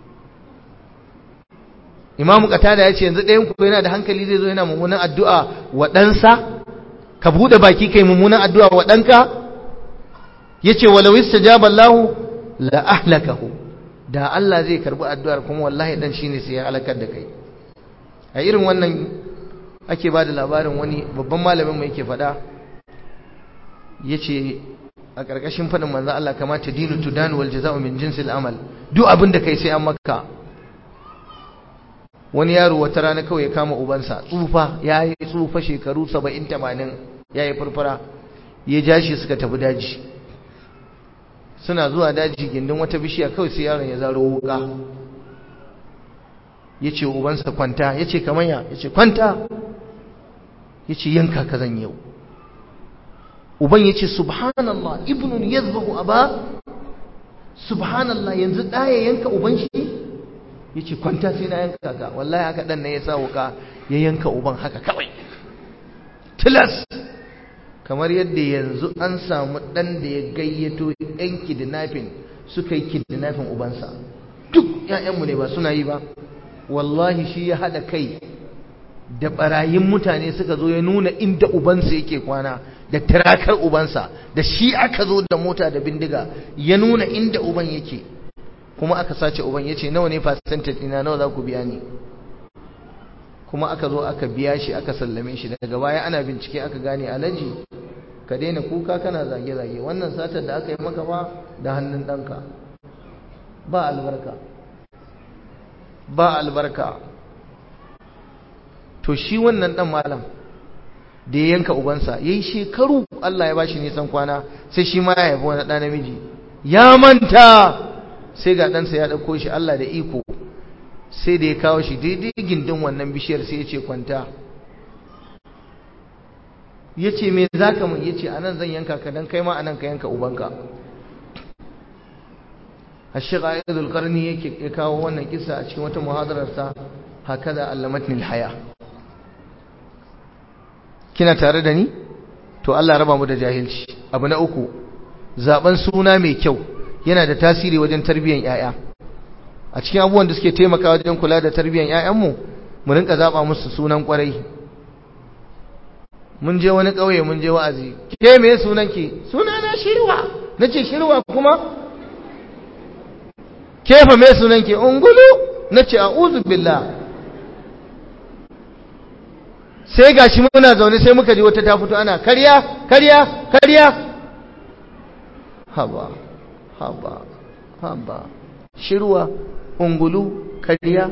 imamu qatada ya ce yanzu ɗayan ku yana da hankali zai zo yana mummunan addu'a wa ɗansa ka buɗe baki kai mummunan addu'a wa ɗanka yace walau istajaba Allah la ahlakahu da Allah zai karbi addu'ar kuma wallahi dan shine sai ya halakar da kai a irin wannan ake ba da labarin wani babban malamin mai yake faɗa yace a ƙarƙashin faɗin manzon Allah kamata dinu tudan wal jaza'u min jinsil amal duk abin da kai sai an maka wani yaro wata rana kawai ya kama ubansa tsufa ya yi tsufa shekaru 70 80 ya yi furfura ya ja shi suka tafi daji suna zuwa daji gindin wata bishiya kawai sai yaron ya zaro wuka ya ce ubansa kwanta ya ce kamanya ya ce kwanta ya ce yanka ka zan yau uban ya ce subhanallah ibnun yazbahu aba subhanallah yanzu ɗaya yanka uban shi ya ce kwanta sai na yanka ka wallahi haka ɗan na ya sa wuka ya yanka uban haka kawai tilas kamar yadda yanzu an samu ɗan da ya gayyato yan kidnapping suka yi kidnapping ubansa duk ‘ya'yanmu ne ba suna yi ba wallahi shi ya haɗa kai da ɓarayin mutane suka zo ya nuna inda ubansa yake kwana da tirakar ubansa da shi aka zo da mota da bindiga ya nuna inda uban yake kuma aka sace uban ya ce nawa ne percentage ina nawa za ku biya ni kuma aka zo aka biya shi aka sallame shi daga baya ana bincike aka gane alaji ka daina kuka kana zage-zage wannan satar da aka yi maka ba da hannun ɗanka ba albarka ba albarka to shi wannan ɗan malam da ya yanka ubansa ya yi shekaru Allah ya bashi nisan kwana sai shi ma ya haifi wani ɗa namiji ya manta sai ga ɗansa ya ɗauko shi Allah da iko sai da ya kawo shi daidai gindin wannan bishiyar sai ya ce kwanta ya ce me za ka mun ya ce a nan zan yanka ka don kai ma a nan ka yanka ubanka الشيخ عائد القرني ya kawo wannan kisa a cikin wata muhadararsa hakaza allamatni alhaya kina tare da ni to Allah raba mu da jahilci abu na uku zaben suna mai kyau yana da tasiri wajen tarbiyyar yaya a cikin abubuwan da suke taimaka wajen kula da tarbiyyar yayanmu mu rinka zaba musu sunan kwarai mun je wani kauye mun je wa'azi ke me sunanki sunana shirwa nace shirwa kuma kefa me sunanki ungulu nace a'udhu billah sai gashi muna zaune sai muka ji wata ta fito ana karya karya karya haba haba haba shirwa ungulu karya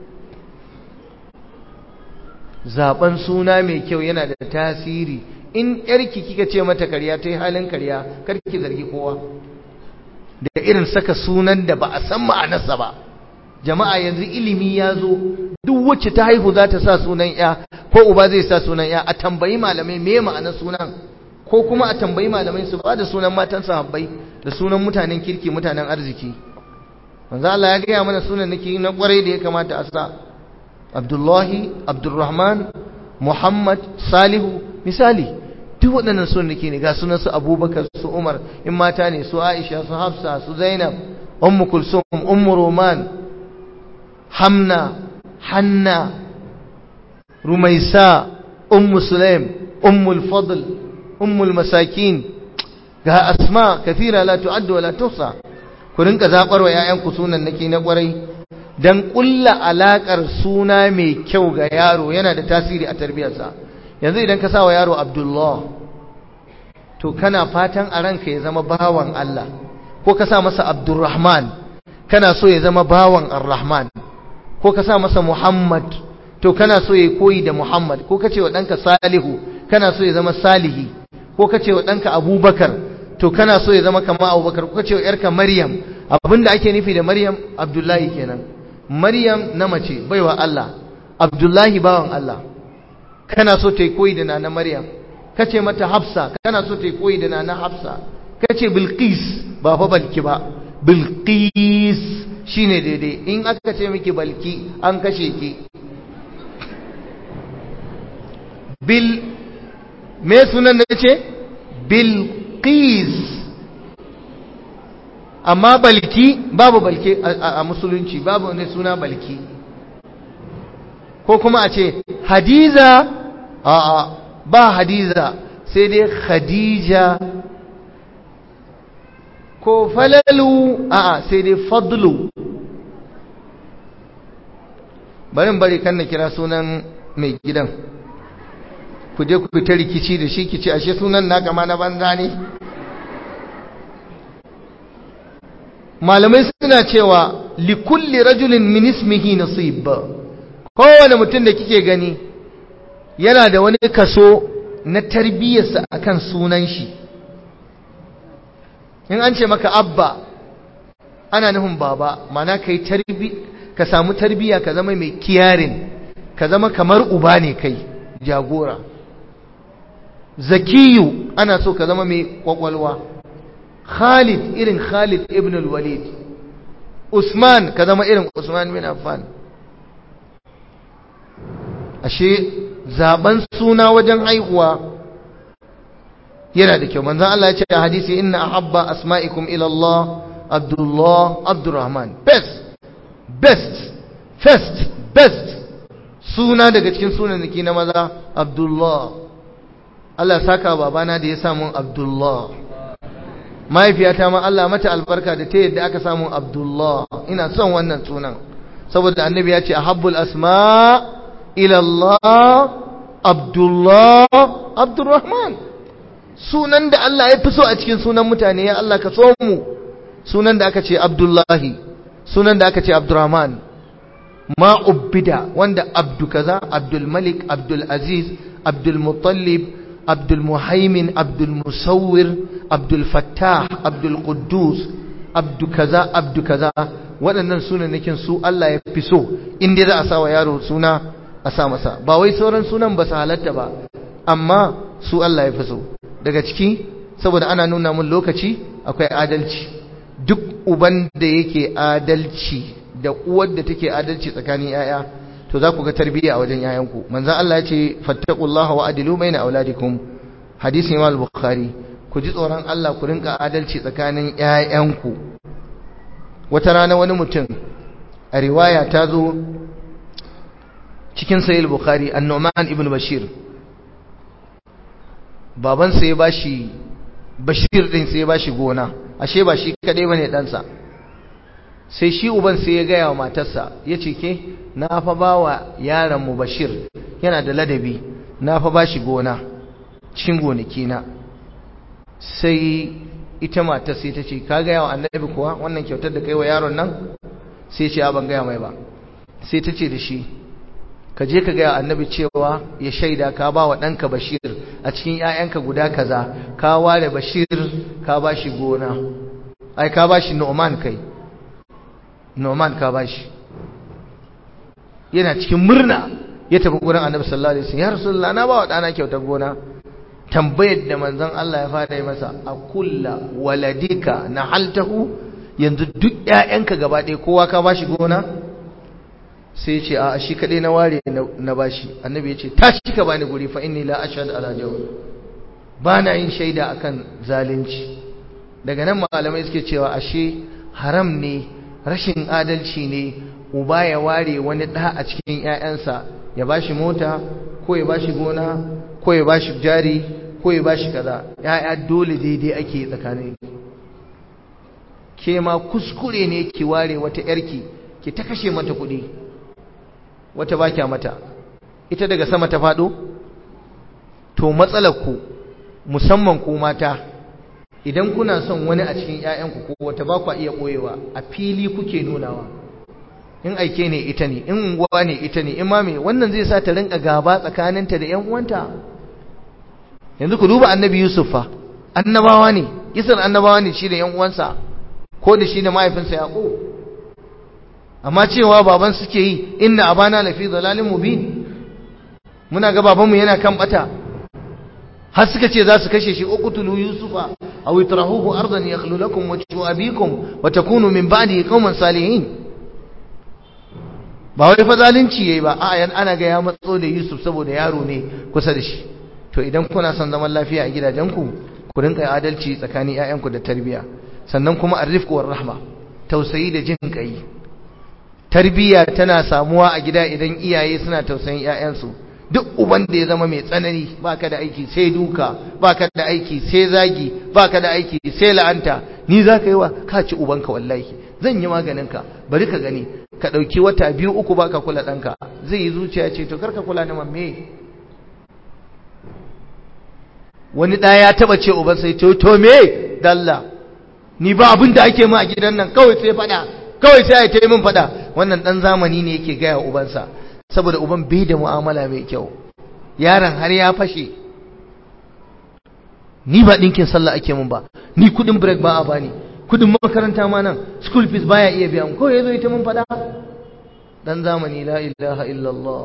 zaben suna mai kyau yana da tasiri in yarki kika ce mata karya ta yi halin karya karki zargi kowa da irin saka sunan da ba a san ma'anarsa ba jama'a yanzu ilimi ya zo duk wacce ta haihu za ta sa sunan ya ko uba zai sa sunan ya a tambayi malamai me ma'anar sunan ko kuma a tambayi malamai su ba da sunan matan sahabbai da sunan mutanen kirki mutanen arziki manzo Allah ya gaya mana sunan nake na kwarai da ya kamata a sa Abdullahi Abdurrahman Muhammad Salihu misali duk waɗannan sunan nake ne ga sunan su Abubakar su Umar in mata ne su Aisha su Hafsa su Zainab Ummu Kulsum Ummu Roman Hamna Hanna Rumaisa Ummu Sulaim Ummu al-Fadl Ummu al-Masakin ga asma kathira la tu'addu wa la tuhsa ku rinka zabar wa ƴaƴanku sunan nake na kwarai dan kulla alakar suna mai kyau ga yaro yana da tasiri a tarbiyarsa yanzu idan ka sawa yaro Abdullah to kana fatan a ranka ya zama bawan Allah ko ka sa masa Abdurrahman kana so ya zama bawan Ar-Rahman ko ka sa masa Muhammad to kana so ya koyi da Muhammad ko ka ce wa ɗanka Salihu kana so ya zama Salihi ko ka ce wa ɗanka Abubakar to kana so ya zama kama Abubakar ko ka ce wa ‘yarka Maryam abinda ake nufi da Maryam Abdullahi kenan Maryam na mace baiwa Allah Abdullahi bawan Allah kana so ta yi koyi da nana Maryam ka ce mata Hafsa kana so ta yi koyi da nana Hafsa ka ce Bilqis ba fa balki ba Bilqis shine daidai in aka ce miki balki an kashe ki bil me sunan da ce bilqis amma balki babu balki a musulunci babu ne suna balki ko kuma a ce hadiza a ba hadiza sai dai khadija ko falalu a sai dai fadlu barin bari kan na kira sunan mai gidan ku je ku ta rikici da shi kici ashe sunan na gama na banza ne malamai suna cewa likulli rajulin min ismihi nasib kowane mutum da kike gani yana da wani kaso na tarbiyyarsa akan sunan shi in an ce maka abba ana nufin baba mana kai tarbi ka samu tarbiyya ka zama mai kiyarin ka zama kamar uba ne kai jagora zakiyu ana so ka zama mai kwakwalwa khalid irin khalid ibn al-walid Usman ka zama irin Usman bin Affan ashe zaben suna wajen haihuwa yana da kyau manzon Allah ya ce a hadisi inna ahabba asma'ikum ila Allah Abdullah Abdurrahman best best first best suna daga cikin sunanaki na maza Abdullah Allah saka babana da ya samu Abdullah mahaifiyata ma Allah mata albarka da ta yadda aka samu Abdullah ina son wannan sunan saboda annabi ya ce ahabbul asma ila Allah Abdullah Abdurrahman sunan da Allah ya fi so a cikin sunan mutane ya Allah ka so mu sunan da aka ce Abdullahi sunan da aka ce Abdurrahman ma ubbida wanda abdu kaza Abdul Malik Abdul Aziz Abdul Muttalib Abdul Muhaimin Abdul Musawwir Abdul Fattah Abdul Quddus Abdu kaza Abdu kaza waɗannan sunanakin su Allah ya fi so inda za a sa wa yaro suna a sa masa ba wai sauran sunan ba su halatta ba amma su Allah ya fi so daga ciki saboda ana nuna mun lokaci akwai adalci duk uban da yake adalci da uwar da take adalci tsakanin yaya to za ku ga tarbiyya a wajen yayanku manzon Allah ya ce fattaqullaha wa adilu baina auladikum hadisi Imam al-Bukhari ku ji tsoron Allah ku rinka adalci tsakanin yayanku wata rana wani mutum a riwaya ta zo cikin sahih al-Bukhari an-Nu'man ibn Bashir babansa ya bashi bashir din sai ya bashi gona ashe ba shi kadai bane ɗansa sai shi uban sai ya gaya wa matarsa ya ce ke na fa ba wa yaron mu bashir yana da ladabi na fa bashi gona cikin gonaki na sai ita matar sai ta ce ka gaya wa annabi kuwa wannan kyautar da kai wa yaron nan sai ce ban gaya mai ba sai ta ce da shi ka je ka gaya annabi cewa ya shaida ka ba wa ɗanka bashir a cikin ‘ya'yanka guda kaza ka ware bashir ka ba shi gona ai ka ba shi noman kai noman ka ba shi yana cikin murna ya tafi gurin annabi sallallahu alaihi wasallam ya rasulullah na ba wa ɗana kyautar gona tambayar da manzon Allah ya fara yi masa a kulla waladika na haltahu yanzu duk ‘ya'yanka gaba ɗaya kowa ka ba shi gona sai ya ce a shi kaɗai na ware na bashi annabi ya ce tashi ka bani guri fa inni la ashhadu ala jawr ba na yin shaida akan zalunci daga nan malamai suke cewa ashe haram ne rashin adalci ne uba ya ware wani ɗa a cikin ƴaƴansa ya bashi mota ko ya bashi gona ko ya bashi jari ko ya bashi kaza ƴaƴa dole daidai ake tsakanin ke ma kuskure ne ki ware wata ƴarki ki ta kashe mata kuɗi wata ba kya mata ita daga sama ta faɗo to matsalar ku musamman ku mata idan kuna son wani a cikin ƴaƴanku ko wata ba ku iya ɓoyewa a fili kuke nunawa in aike ne ita ne in unguwa ne ita ne in ma me wannan zai sa ta rinka gaba tsakaninta da ƴan uwanta yanzu ku duba annabi yusuf fa annabawa ne kisan annabawa ne shi da ƴan uwansa ko da shi da mahaifinsa yaqub amma cewa baban suke yi inna abana lafi dhalalin mubin muna ga babanmu yana kan bata har suka ce za su kashe shi uqtulu yusufa aw itrahuhu ardan yakhlu lakum wajhu abikum wa takunu min ba'di qauman salihin ba wai fa zalunci yayi ba a yan ana ga ya matso da yusuf saboda yaro ne kusa da shi to idan kuna son zaman lafiya a gidajenku ku rinka adalci tsakanin ƴaƴanku da tarbiya sannan kuma arifku war rahma tausayi da jin kai tarbiyya tana samuwa a gida idan iyaye suna tausayin ƴaƴansu duk uban da ya zama mai tsanani baka da aiki sai duka baka da aiki sai zagi baka da aiki sai la'anta ni zaka yi wa ka ci ubanka wallahi zan yi maganinka bari ka gani ka dauki wata biyu uku baka kula danka zai yi zuciya ce to karka kula ni mamme wani da ya taba ce uban sai to to me dalla ni ba abin da ake mu a gidan nan kawai sai fada kawai sai ya tayi min fada wannan dan zamani ne yake gaya ubansa saboda uban bai da mu'amala mai kyau yaron har ya fashe ni ba dinkin sallah ake mun ba ni kudin break ba a bani kudin makaranta ma nan school fees baya iya biya ko yazo ita mun fada dan zamani la ilaha illallah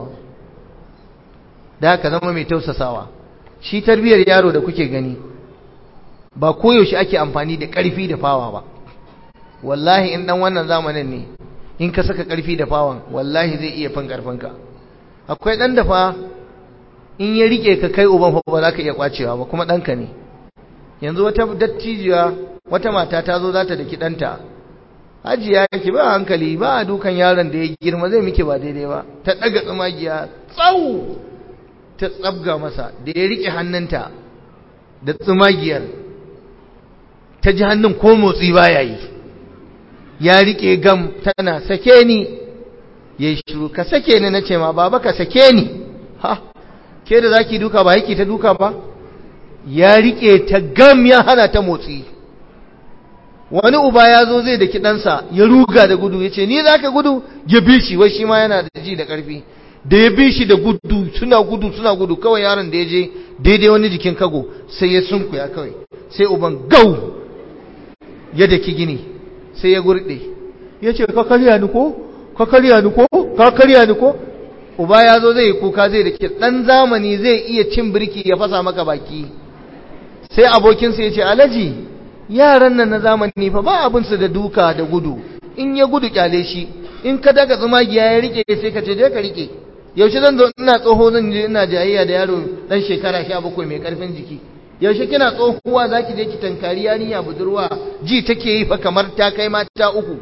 da ka zama mai tausasawa shi tarbiyar yaro da kuke gani ba koyaushe ake amfani da ƙarfi da fawa ba wallahi in dan wannan zamanin ne in ka saka karfi da fawon wallahi zai iya fin karfinka akwai dan da fa in ya rike ka kai uban fa ba za ka iya kwacewa ba kuma danka ne yanzu wata dattijiya wata mata ta zo za ta daki danta hajiya ki ba hankali ba a dukan yaron da ya girma zai miki ba daidai ba ta daga tsumagiya tsau ta tsabga masa da ya rike hannunta da tsumagiyar ta ji hannun ko motsi baya yi ya rike gam tana sake ni ya shiru ka sake ni nace ma baba ka sake ni ha ke da zaki duka ba yake ta duka ba ya rike ta gam ya hana ta motsi wani uba ya zo zai da kidansa ya ruga da gudu ya ce ni za ka gudu ya bi shi wai shi ma yana da ji da ƙarfi da ya bi shi da gudu suna gudu suna gudu kawai yaron da ya je daidai wani jikin kago sai ya sunkuya kawai sai uban gau ya daki gini sai ya gurɗe ya ce ka karya ni ko ka karya ni ko ka karya ni ko uba ya zo zai yi kuka zai da ke ɗan zamani zai iya cin birki ya fasa maka baki sai abokinsa ya ce alaji yaran nan na zamani fa ba abinsu da duka da gudu in ya gudu kyale shi in ka daga tsumagiya ya rike sai ka ce je ka rike yaushe zan zo ina tsoho zan je ina jayayya da yaro dan shekara 17 mai karfin jiki yaushe kina tsohuwa zaki je ki tankari yarinya budurwa ji take yi fa kamar ta kai mata uku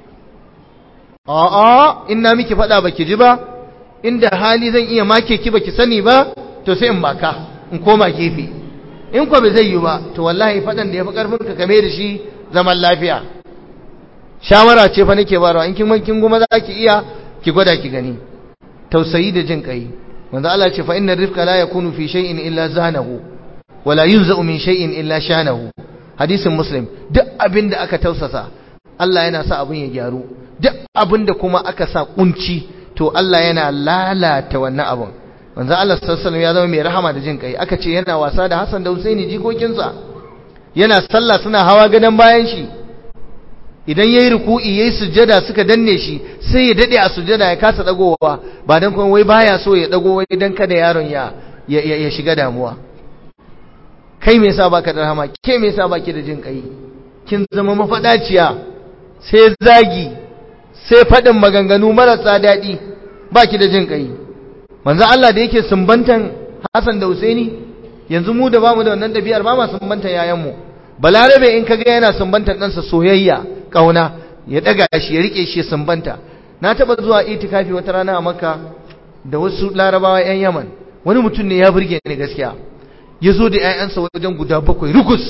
a'a ina miki fada baki ji ba inda hali zan iya make ki baki sani ba to sai in baka in koma gefe in ko bai zai yi ba to wallahi fadan da yafi karfin ka kame da shi zaman lafiya shawara ce fa nake barawa in kin kin goma zaki iya ki gwada ki gani tausayi da jin kai manzo Allah ce fa inna rifqa la yakunu fi shay'in illa zanahu wala yunza'u min shay'in illa shanahu hadisin muslim duk abinda aka tausasa Allah yana sa abin ya gyaru duk abinda kuma aka sa kunci to Allah yana lalata wannan abin manzo Allah sallallahu alaihi ya zama mai rahama da jin kai aka ce yana wasa da Hassan da Husaini jikokinsa yana sallah suna hawa gadan bayan shi idan yayi ruku'i yayi sujjada suka danne shi sai ya dade a sujjada ya kasa dagowa ba dan kuma wai baya so ya dago wai dan kada yaron ya ya shiga damuwa kai me yasa baka da rahama ke me yasa baki da jin kai kin zama mafadaciya sai zagi sai fadin maganganu marasa dadi baki da jin kai manzo Allah da yake sumbantan Hassan da Husaini yanzu mu da bamu da wannan dabi'ar ba ma sumbantan yayan mu balarabe in kaga yana sumbantan ɗansa soyayya kauna ya daga shi ya rike shi sumbanta na taba zuwa itikafi wata rana a Makka da wasu larabawa yan Yaman wani mutum ne ya burge ni gaskiya ya zo da 'ya'yansa wajen guda bakwai rukus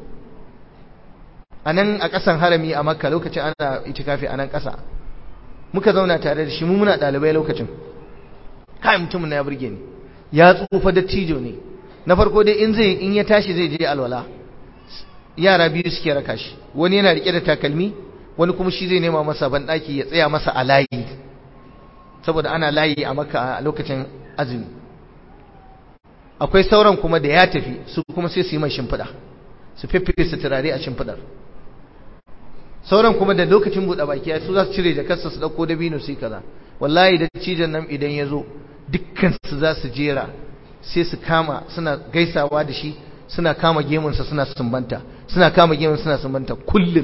a nan a ƙasan harami a makka lokacin ana itikafi a nan ƙasa muka zauna tare da shi mu muna ɗalibai lokacin kai mutumin na ya burge ni ya tsufa dattijo ne na farko dai in zai in ya tashi zai je alwala yara biyu suke raka shi wani yana rike da takalmi wani kuma shi zai nema masa banɗaki ya tsaya masa a layi saboda ana layi a makka a lokacin azumi akwai sauran kuma da ya tafi su kuma sai su yi mai shimfiɗa su fiffife su turare a shimfiɗar sauran kuma da lokacin buɗe baki ya su za su cire jakarsa su ɗauko dabino su yi kaza wallahi da cijan nan idan ya zo dukkan su za su jera sai su kama suna gaisawa da shi suna kama gemunsa suna sumbanta suna kama gemun suna sumbanta kullum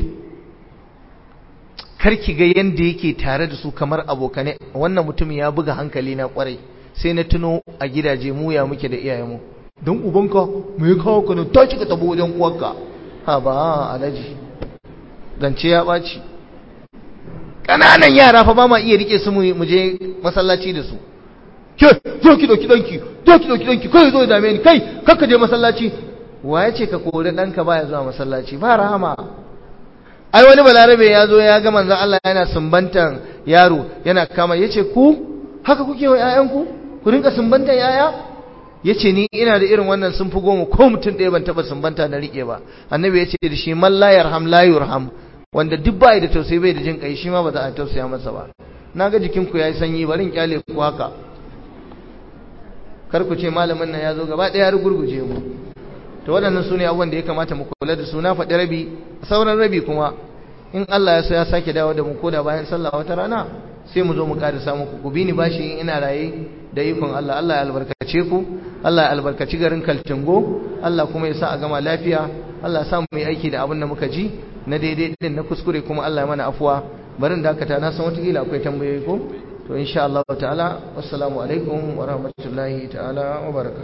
karki ga yanda yake tare da su kamar abokane wannan mutum ya buga hankali na kwarai sai na tuno a gidaje mu ya muke da iyayenmu don ubanka me ya kawo ka ta cika tabo wajen uwarka ha ba alaji zance ya ɓaci ƙananan yara fa ba ma iya rike su mu je masallaci da su ke zo ki ɗauki ɗanki zo ki ɗauki ɗanki kai zo ya dame ni kai kakka je masallaci wa ya ce ka kori ɗanka baya zuwa masallaci ba rahama ai wani balarabe ya zo ya ga manzon Allah yana sumbantan yaro yana kama yace ku haka kuke wa ƴaƴanku ku rinka sumbantan yaya yace ni ina da irin wannan sun fi goma ko mutum ɗaya ban taɓa sumbanta na riƙe ba annabi yace da shi man la yarham la yurham wanda duk bai da tausayi bai da jin kai shi ma ba za a tausaya masa ba naga jikin ku yayi sanyi bari in kyale ku haka kar ku ce malamin nan ya zo gaba ɗaya ya rugurguje mu to waɗannan su ne abubuwan da ya kamata mu kula da su na faɗi rabi sauran rabi kuma in Allah ya so ya sake dawo da mu koda bayan sallah wata rana sai mu zo mu ƙara samu ku ku bi ni bashi in ina raye da ikon Allah Allah ya albarkace ku Allah ya albarkaci garin Kaltingo Allah kuma ya sa a gama lafiya Allah ya sa mu yi aiki da abin da muka ji na daidai din na kuskure kuma Allah ya mana afuwa barin dakata na san watakila akwai tambayoyi ko to insha Allah ta'ala wassalamu alaikum wa rahmatullahi ta'ala wa barakatuh